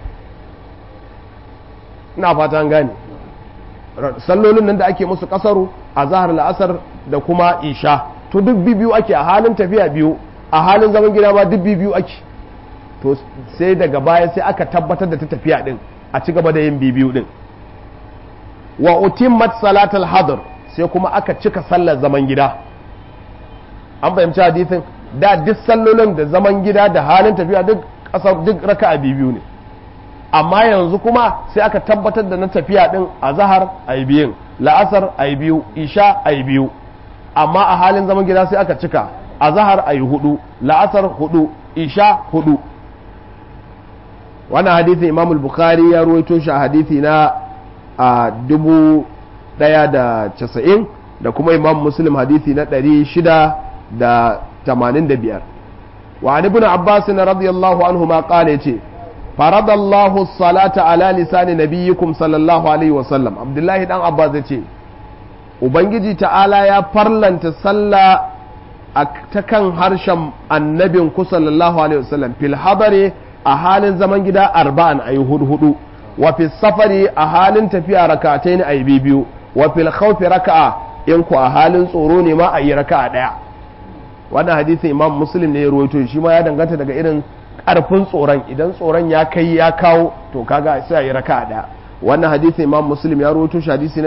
ina fata an gane sallolin nan da ake musu kasaru a zahar la'asar da kuma isha to duk biyu ake a halin tafiya biyu a halin zaman gida ma duk biyu ake to sai daga baya sai aka tabbatar da ta tafiya din a ci gaba da yin biyu din wa utimmat salatal hadr sai kuma aka cika sallar zaman gida an fahimci hadisin da duk sallolin da zaman gida da halin tafiya duk kasar duk raka'a biyu ne amma yanzu kuma sai aka tabbatar da na tafiya din a zahar a yi biyun la'asar a yi biyu isha a yi biyu amma a halin zaman gida sai aka cika a zahar a yi hudu la'asar hudu isha hudu wannan hadisin imamul bukhari ya ruwaito shi a hadisi na a dubu ɗaya da casa'in da kuma imam muslim hadithi na ɗari shida da tamanin da biyar wa an ibn abbas na radiyallahu anhu ma ƙala ce faradallahu salata ala lisani nabiyyikum sallallahu alaihi wasallam abdullahi dan abbas ya ce ubangiji ta'ala ya farlanta sallah a ta kan harshen annabin ku sallallahu alaihi wasallam fil hadari a halin zaman gida arba'an ayi hudu hudu wa fi safari a halin tafiya rakatai ne ayi biyu wa fil khawfi raka'a in ku a halin tsoro ne ma a yi raka'a daya wannan hadisin imam muslim ne ya rawaito shi ma ya danganta daga irin karfin tsoron idan tsoron ya kai ya kawo to kaga sai a yi raka'a daya wannan hadisin imam muslim ya rawaito shi hadisi na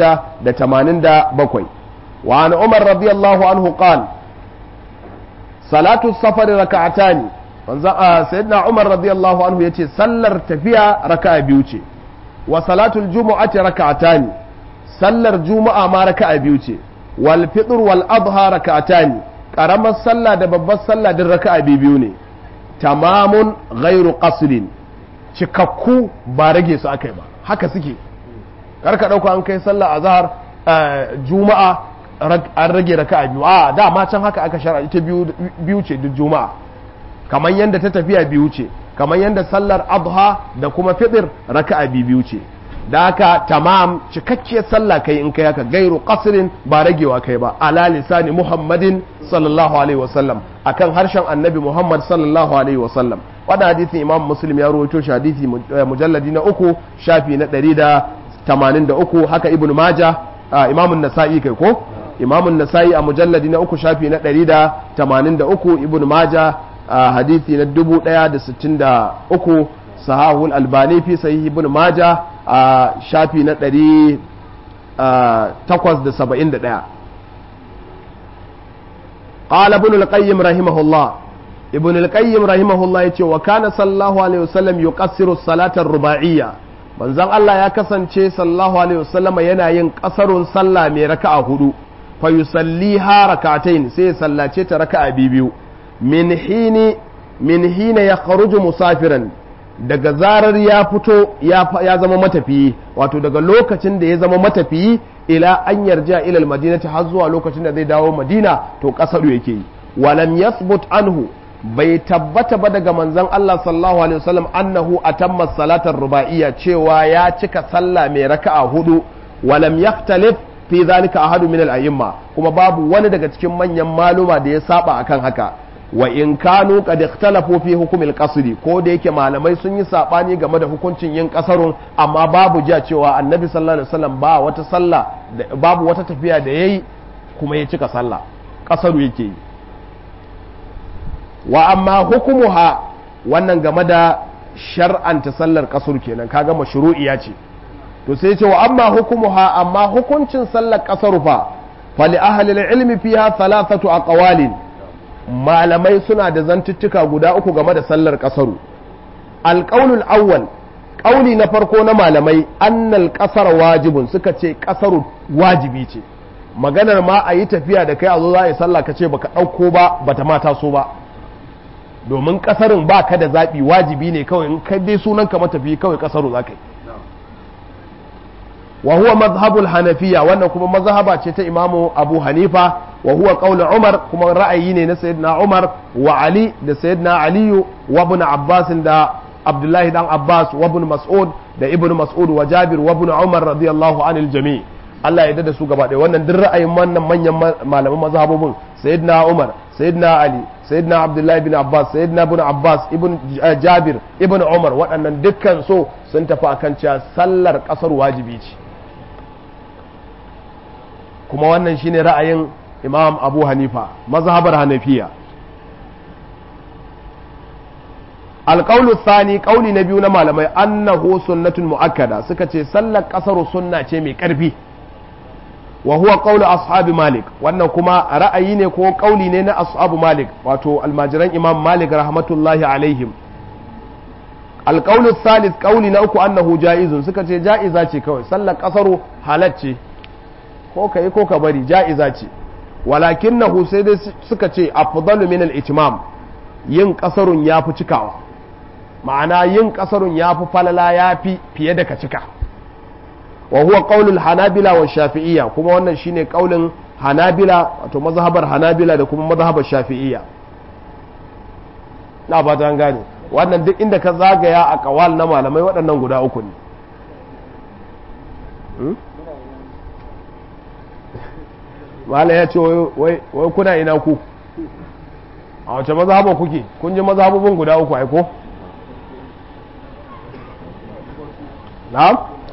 687 wa an umar radiyallahu anhu qala salatu safari raka'atani manzo sayyidina umar radiyallahu anhu yace sallar tafiya raka'a biyu ce wa salatul jumu'ati raka'atani sallar juma'a ma raka'a biyu ce wal fitr wal adha raka'atani karamar sallah da babbar sallah din raka'a biyu ne tamamun ghairu qasrin cikakku ba rage su akai ba haka suke karka dauka an kai sallah azhar juma'a an rage raka'a biyu a dama can haka aka shara ita biyu ce duk juma'a kamar yadda ta tafiya biyu ce kamar yadda sallar adha da kuma fitr raka'a biyu ce da haka tamam cikakkiyar sallah kai in kai haka gairu qasrin ba ragewa kai ba ala lisani muhammadin sallallahu alaihi wasallam akan harshen annabi muhammad sallallahu alaihi wasallam wannan hadisin imam muslim ya rawaito shi hadisi mujalladi na uku shafi na 183 haka ibnu maja imam nasa'i kai ko imam nasa'i a mujalladi na uku shafi na 183 ibnu maja hadisi na 1063 sahahul albani fi sahih ibn maja a shafi na ɗari takwas da saba'in da ɗaya قال ابن القيم رحمه الله ابن القيم رحمه الله يتي وكان صلى الله عليه وسلم يقصر الصلاة الرباعية manzon Allah ya kasance sallallahu alaihi wasallam yana yin kasarun sallah mai raka'a hudu fa yusalliha rak'atayn sai ya sallace ta raka'a biyu min hini min hina yakhruju musafiran daga zarar ya fito ya zama matafiyi wato daga lokacin da ya zama matafiyi ila an yarja ilal madinati har zuwa lokacin da zai dawo madina to kasaru yake yi walam yathbut anhu bai tabbata ba daga manzon Allah sallallahu alaihi wasallam annahu atamma salatar ruba'iyya cewa ya cika sallah mai raka'a hudu walam yaftalif fi zalika ahadu min al-a'imma kuma babu wani daga cikin manyan maluma da ya saba akan haka wa in kanu qad ikhtalafu fi hukm al ko da yake malamai sun yi sabani game da hukuncin yin kasarun amma babu ja cewa annabi sallallahu alaihi wasallam ba wata sallah babu wata tafiya da yayi kuma ya cika sallah kasaru yake yi wa amma hukumuha wannan game da shar'anta sallar kasar kenan kaga mashru'iya ce to sai ce wa amma hukumuha amma hukuncin sallar kasar fa fali ahli ilmi fiha thalathatu aqwalin malamai suna da zantuttuka guda uku game da sallar kasaru alqaulul awwal qauli na farko na malamai annal qasar wajibun suka ce kasaru wajibi ce maganar ma a yi tafiya da kai a zo za a yi sallah ka ce baka ɗauko ba bata ma taso ba domin kasarin ba ka da zaɓi wajibi ne kawai in kai dai sunan ka matafi kawai kasaru za ka yi wa huwa mazhabul hanafiya wannan kuma mazhaba ce ta imamu abu hanifa wa huwa qaul umar kuma ra'ayi ne na sayyidina umar wa ali da sayyidina aliyu wa ibn abbas da abdullahi dan abbas wa ibn mas'ud da ibn mas'ud wa jabir wa ibn umar radiyallahu anil jami' Allah ya da su gaba ɗaya wannan duk ra'ayin wannan manyan malaman mazhabobin sayyidina umar sayyidina ali sayyidina abdullahi bin abbas sayyidina ibn abbas ibn jabir ibn umar waɗannan dukkan so sun tafi akan cewa sallar ƙasar wajibi ce kuma wannan shine ra'ayin imam abu hanifa mazhabar hanafiya alƙaulu sani ƙauli na biyu na malamai annahu sunnatun mu'akkada suka ce sallar ƙasar sunna ce mai ƙarfi wa huwa qawlu ashabi malik wannan kuma ra'ayi ne ko kauli ne na ashabu malik wato almajiran imam malik rahmatullahi alaihim alqawlu thalith kauli na uku annahu jaizun suka ce jaiza ce kawai sallar kasaru halacce ko kai ko ka bari jaiza ce walakinnahu sai dai suka ce afdalu min al-itmam yin kasarun yafi cikawa ma'ana yin kasarun yafi falala yafi fiye da ka cika wa huwa qaulul hanabila wa shafi'iyya kuma wannan shine qaulin hanabila wato mazhabar hanabila da kuma mazhabar shafi'iyya na ba ta gane wannan duk inda ka zagaya a kawal na malamai waɗannan guda uku ne mala ya ce wai kuna ina ku a wace mazhabar kuke kun ji mazhabobin guda uku aiko na'am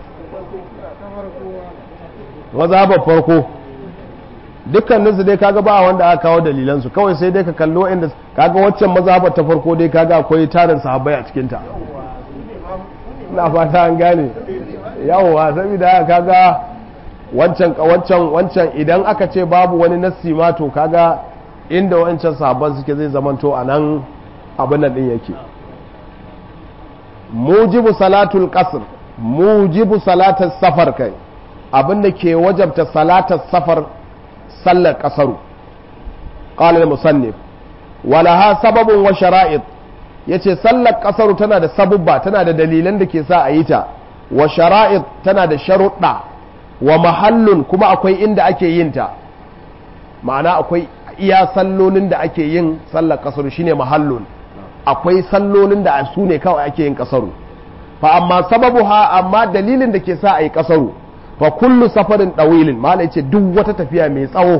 mazhabar farko dukkanin su dai kaga ba wanda aka kawo dalilan su kawai sai dai ka kallo inda kaga waccan mazhabar ta farko dai kaga akwai tarin sahabbai a cikin ta ina fata an gane yawwa saboda haka kaga wancan wancan wancan idan aka ce babu wani nassi ma to kaga inda wancan sahabban suke zai zamanto a nan abin nan din yake mujibu salatul qasr mujibu salatul safar kai abin da ke wajabta salatar safar sallar kasaru ƙalar musannif walaha sababin wa shara'id ya ce sallar kasaru tana da sabubba tana da dalilan da ke sa a yi ta wa shara'id tana da sharuɗa wa mahallun kuma akwai inda ake yin ta ma'ana akwai iya sallolin da ake yin sallar kasaru shine mahallun akwai sallolin da su ne kawai ake yin kasaru fa amma sababu ha amma dalilin da ke sa a yi kasaru fa kullu safarin ɗawilin mala ce duk wata tafiya mai tsawo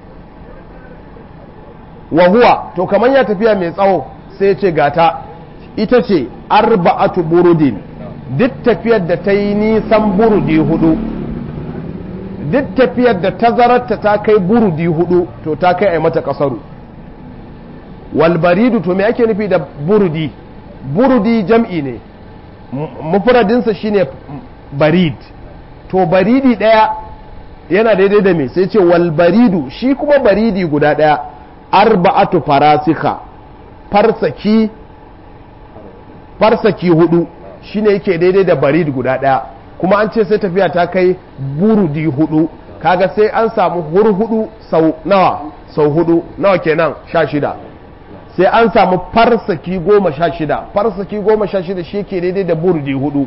wa huwa to kamar ya tafiya mai tsawo sai ce gata ita ce arba'atu burudin duk tafiyar da ta yi nisan burudi hudu duk tafiyar da tazararta ta kai burudi hudu to ta kai a mata kasaru walbaridu to me ake nufi da burudi burudi jam'i ne mufradinsa shine barid to baridi ɗaya yana daidai da me sai ce wal baridu shi kuma baridi guda ɗaya arba'atu farasika farsaki farsaki hudu shine yake daidai da barid guda ɗaya kuma an ce sai tafiya ta kai burudi hudu kaga sai an samu hurhudu sau nawa sau hudu nawa kenan sha shida sai an samu farsaki goma sha shida farsaki goma sha shida shi ke daidai da burudi hudu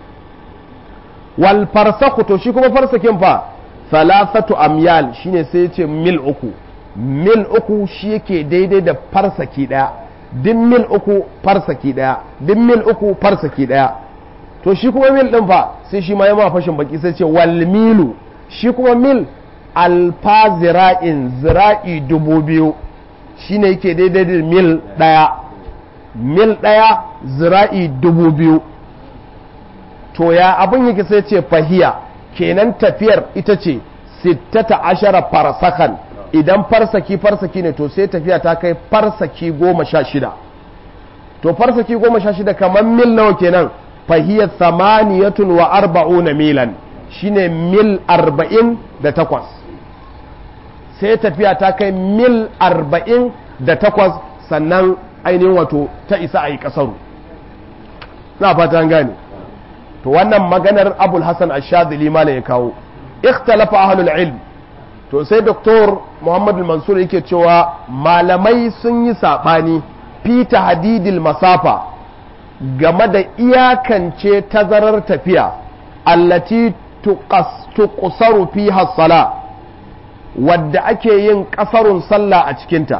wal farsaku to shi kuma farsakin fa salasatu amyal shine sai ya ce mil uku mil uku shi yake daidai da farsaki daya din mil uku farsaki daya din mil uku farsaki daya to shi kuma mil din fa sai shi ma ya ma fashin baki sai ce wal milu shi kuma mil alfa zira'in zira'i dubu biyu shine yake daidai da mil daya mil daya zira'i dubu biyu to ya abin yake sai ce fahiya kenan tafiyar ita ce sittata ashara farsakan idan farsaki farsaki ne to sai tafiya ta kai farsaki goma sha shida to farsaki goma sha shida kamar mil nawa kenan fahiyar samaniyatun wa arba'una milan shine mil arba'in da takwas sai tafiya ta kai mil arba'in da takwas sannan ainihin wato ta isa a yi kasaru na fata gane to wannan maganar abul hassan ashadili mala ya kawo ikhtalafa ahlul ilm to sai doktor muhammadu mansur yake cewa malamai sun yi saɓani fi hadidil masafa game da iyakance tazarar tafiya allati tuqsaru fi sala wadda ake yin ƙasarun sallah a cikinta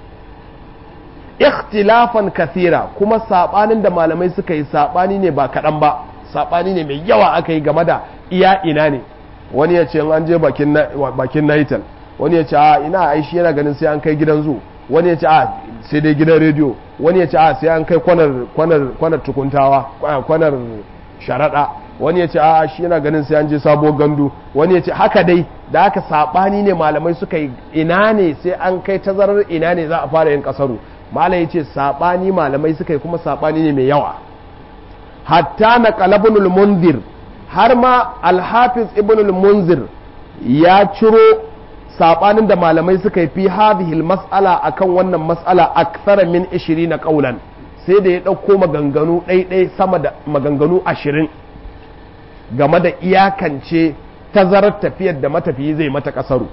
ikhtilafan kathira kuma saɓanin da malamai suka yi saɓani ne ba kaɗan ba saɓani ne mai yawa aka yi game da iya ina ne wani ya ce an je bakin naital wani ya ce a ina aishi yana ganin sai an kai gidan zu wani ya ce a sai dai gidan rediyo wani ya ce a sai an kai kwanar tukuntawa kwanar sharaɗa wani ya ce a shi yana ganin sai an je sabo gandu wani ya ce haka dai da aka saɓani ne malamai suka yi ina ne sai an kai tazarar ina ne za a fara yin ƙasaru malam ya ce saɓani malamai suka yi kuma saɓani ne mai yawa hatta na kalabunul mundir har ma alhafiz ibn munzir ya ciro sabanin da malamai suka yi fi hadhihi mas'ala akan wannan mas'ala akthara min 20 qaulan sai da ya dauko maganganu ɗaiɗai sama da maganganu 20 game da iyakance tazarar tafiyar da matafiyi zai mata kasaru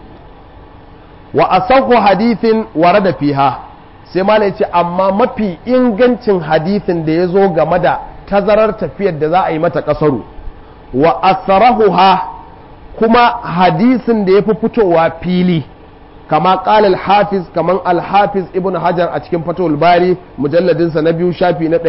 wa asahu hadithin warada fiha sai malai ce amma mafi ingancin hadithin da ya zo game da tazarar tafiyar da za a yi mata kasaru wa asarahuha kuma hadisin da ya fi fitowa fili kama ƙala al-hafiz kaman al-hafiz ibn hajar a cikin fatowar bari mujalladinsa na biyu shafi na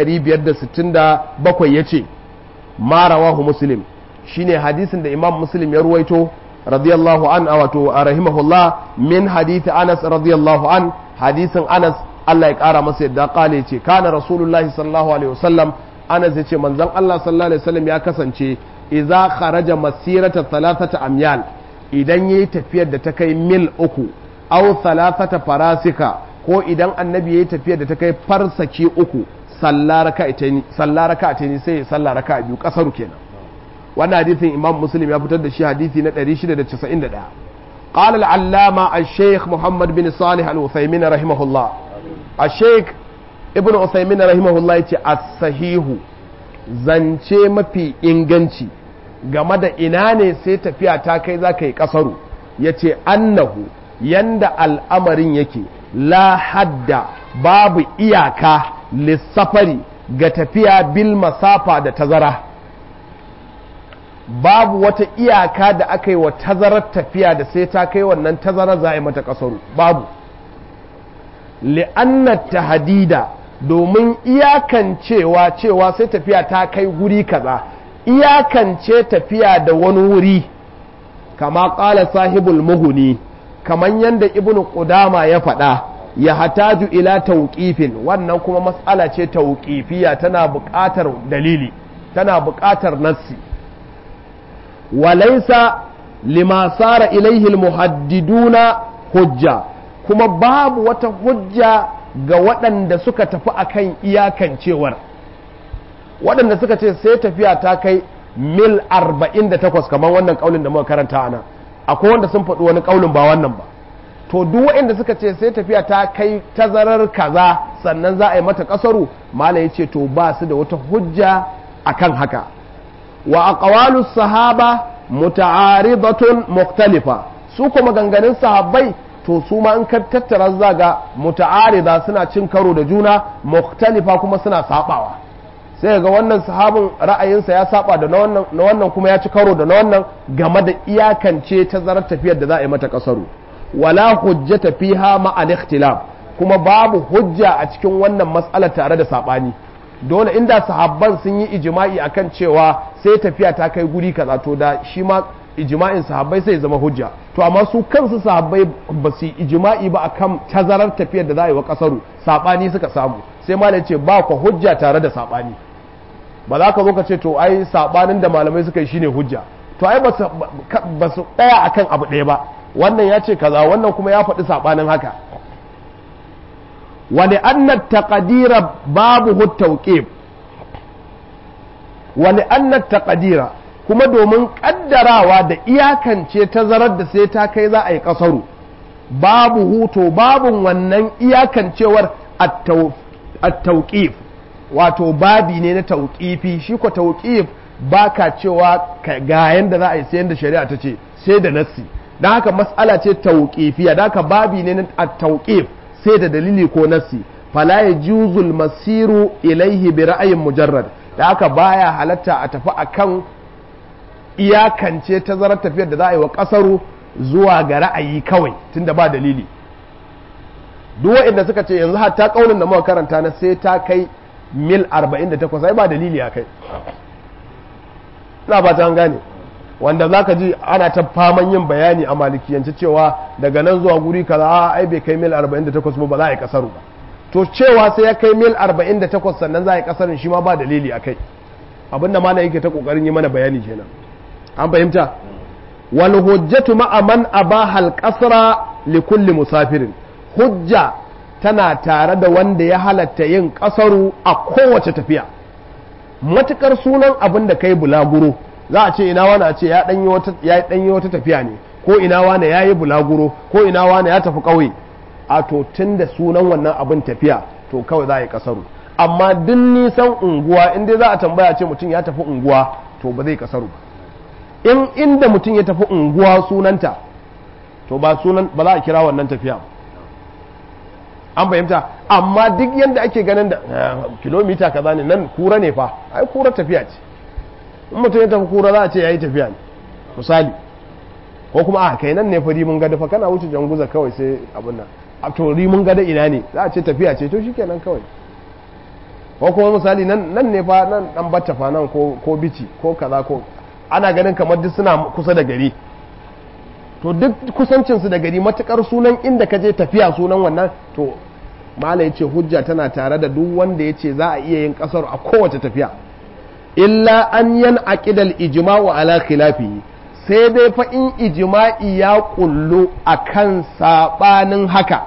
567 ya ce ma rawahu muslim shine hadisin da imam muslim ya ruwaito radiyallahu an wato rahimahullah min hadisi anas radiyallahu an hadisin anas Allah ya kara masa yadda kale ce kana rasulullahi sallallahu alaihi wasallam anas ya ce manzon Allah sallallahu alaihi wasallam ya kasance idza kharaja masirata thalathata amyal idan yayi tafiyar da ta kai mil uku aw thalathata farasika ko idan annabi yayi tafiyar da ta kai farsaki uku sallah raka'ataini sallah raka'ataini sai ya sallah raka'a biyu kasaru kenan wannan hadisin imam muslim ya fitar da shi hadisi na 691 قال العلامة الشيخ محمد بن صالح الوثيمين رحمه الله الشيخ ابن عثيمين رحمه الله يتي الصحيح zance mafi inganci game da ina ne sai tafiya ta kai za ka yi kasaru ya ce annahu yanda al'amarin yake la hadda babu iyaka lissafari ga tafiya bil masafa da tazara babu wata iyaka da aka yi wa tazarar tafiya da sai ta kai wannan tazarar za a yi mata kasaru babu li'annat tahdida domin iyakancewa cewa sai tafiya ta kai guri kaza iyakance tafiya da wani wuri kama ƙala sahibul muhuni kaman yadda ibn qudama ya faɗa ya hataju ila tauƙifin wannan kuma matsala ce tauƙifiya tana buƙatar dalili tana buƙatar nassi walaisa lima sara ilaihi almuhaddiduna hujja kuma babu wata hujja ga waɗanda suka tafi akan iyakancewar waɗanda suka ce sai tafiya ta kai mil 48 kamar wannan ƙaunin da muka karanta ana akwai wanda sun faɗi wani ƙaunin ba wannan ba to duk waɗanda suka ce sai tafiya ta kai tazarar kaza sannan za a yi mata ƙasaru mala ya ce to ba su da wata hujja akan haka wa aqwalu sahaba muta'aridatun mukhtalifa su kuma ganganin sahabbai to su ma in ka tattara zaga muta'arida suna cin karo da juna mukhtalifa kuma suna sabawa sai ga wannan sahabin ra'ayinsa ya saba da na wannan kuma ya ci karo da na wannan game da iyakance tazarar tafiyar da za a yi mata kasaru wala hujjata fiha ma al ikhtilaf kuma babu hujja a cikin wannan mas'alar tare da sabani dole inda sahabban sun yi ijma'i akan cewa sai tafiya ta kai guri kaza to da shi ma ijma'in sahabbai sai zama hujja to amma su kansu sahabbai ba su ijma'i ba akan tazarar tafiyar da za a yi wa kasaru sabani suka samu sai malam ce ba ku hujja tare da sabani ba za ka zo ka ce to ai sabanin da malamai suka yi shine hujja to ai ba su tsaya akan abu ɗaya ba wannan ya ce kaza wannan kuma ya faɗi saɓanin haka wani annat taqdira babu tawqif wani annat taqdira kuma domin kaddarawa da iyakance tazarar da sai ta kai za a yi kasaru babu huto babu wannan iyakancewar at-tawqif wato babi ne na tauƙifi shi ko tauƙif ba ka cewa ga yanda za a yi sayan da shari'a ta ce sai da nassi don haka mas'ala ce tauƙifiya don haka babi ne na tauƙif sai da dalili ko nassi fala ya juzul masiru ilaihi bi ra'ayin mujarrad da haka baya halatta a tafi akan iyakance tazarar tafiyar da za a yi wa ƙasaru zuwa ga ra'ayi kawai tunda ba dalili duk waɗanda suka ce yanzu hatta ƙaunin da muka karanta na sai ta kai mil 48 ai ba dalili a kai ina ba ta gane wanda za ka ji ana ta faman yin bayani a malikiyance cewa daga nan zuwa guri kaza a ai bai kai mil 48 ba za a yi kasaru ba to cewa sai ya kai mil 48 sannan za a yi kasarin shi ma ba dalili a kai abinda ma na yake ta kokarin yi mana bayani kenan an fahimta wal hujjatu ma'a man abaha al qasra li kulli musafirin hujja tana tare da wanda ya halatta yin kasaru a kowace tafiya matukar sunan abin da kai bulaguro za a ce ina wani a ce ya ɗanyi wata tafiya ne ko ina wani ya yi bulaguro ko ina wani ya tafi ƙauye a to tun da sunan wannan abin tafiya to kawai za a yi kasaru amma duk nisan unguwa in dai za a tambaya ce mutum ya tafi unguwa to ba zai kasaru ba in inda mutum ya tafi unguwa sunanta to ba sunan ba za a kira wannan tafiya ba an fahimta amma duk yadda ake ganin da kilomita kaza ne nan kura ne fa ai kura tafiya ce in mutum ya tafi kura za a ce ya yi tafiya ne misali ko kuma a kai nan ne fa rimin gada fa kana wuce janguza kawai sai abin nan a to rimin gada ina ne za a ce tafiya ce to shikenan kawai ko kuma misali nan nan ne fa nan dan batta fa nan ko ko bici ko kaza ko ana ganin kamar duk suna kusa da gari to duk kusancinsu da gari matukar sunan inda ka je tafiya sunan wannan to mala yace hujja tana tare da duk wanda yace za a iya yin kasar a kowace tafiya illa an yan aqidal ijma'u ala khilafi sai dai fa in ijma'i ya kullu akan sabanin haka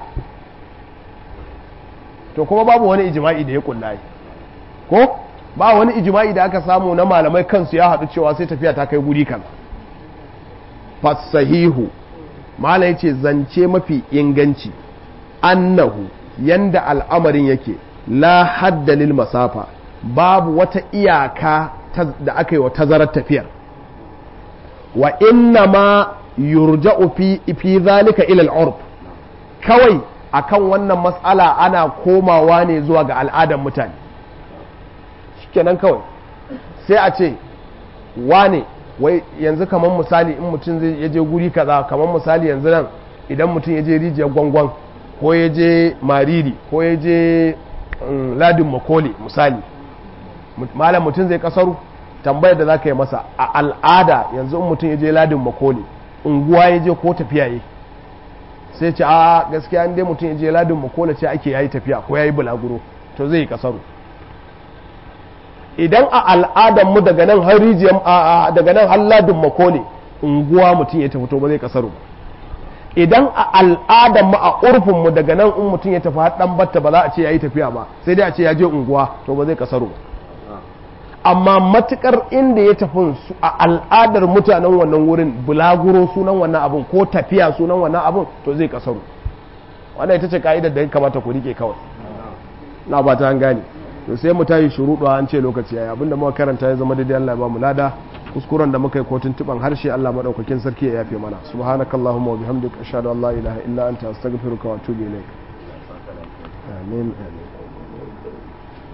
to kuma babu wani ijma'i da ya kulla ko ba wani ijma'i da aka samu na malamai kansu ya haɗu cewa sai tafiya ta kai guri kaza fasahihu mala yace zance mafi inganci annahu yanda al'amarin yake la hadda lil masafa babu wata iyaka da aka yi wa tazarar tafiyar wa inna ma yurja'u fi fi zalika ila al kawai akan wannan matsala ana komawa ne zuwa ga al'adar mutane shikenan kawai sai a ce wane wai yanzu kamar misali in mutum zai yaje guri kaza kamar misali yanzu nan idan mutum ya je rijiyar gwangwan ko ya je mariri ko ya je ladin makoli misali malam mutum zai kasaru tambayar da za ka yi masa a al'ada yanzu in mutum ya je ladin makoli unguwa ya je ko tafiya yi sai ce a gaskiya in dai mutum ya je ladin makoli ce ake yayi tafiya ko yayi bulaguro to zai yi kasaru idan a al'adar mu daga nan har rijiyar daga nan har ladin makole unguwa mutum ya tafi to ba zai kasaru ba idan a al'adar mu a urfin mu daga nan in mutum ya tafi har dan batta ba za a ce yayi tafiya ba sai dai a ce ya je unguwa to ba zai kasaru ba amma matukar inda ya tafi a al'adar mutanen wannan wurin bulaguro sunan wannan abun ko tafiya sunan wannan abun to zai kasaru wannan ita ce ka'idar da ya kamata ku rike kawai na ba ta gane to sai mu tayi shuruɗu an ce lokaci yayi abinda muka karanta ya zama daidai Allah ya ba mu lada kuskuren da muka yi kotun tuban harshe Allah madaukakin sarki ya yafe mana subhanakallahumma wa bihamdika ashhadu an la ilaha illa anta astaghfiruka wa atubu ilaik amin amin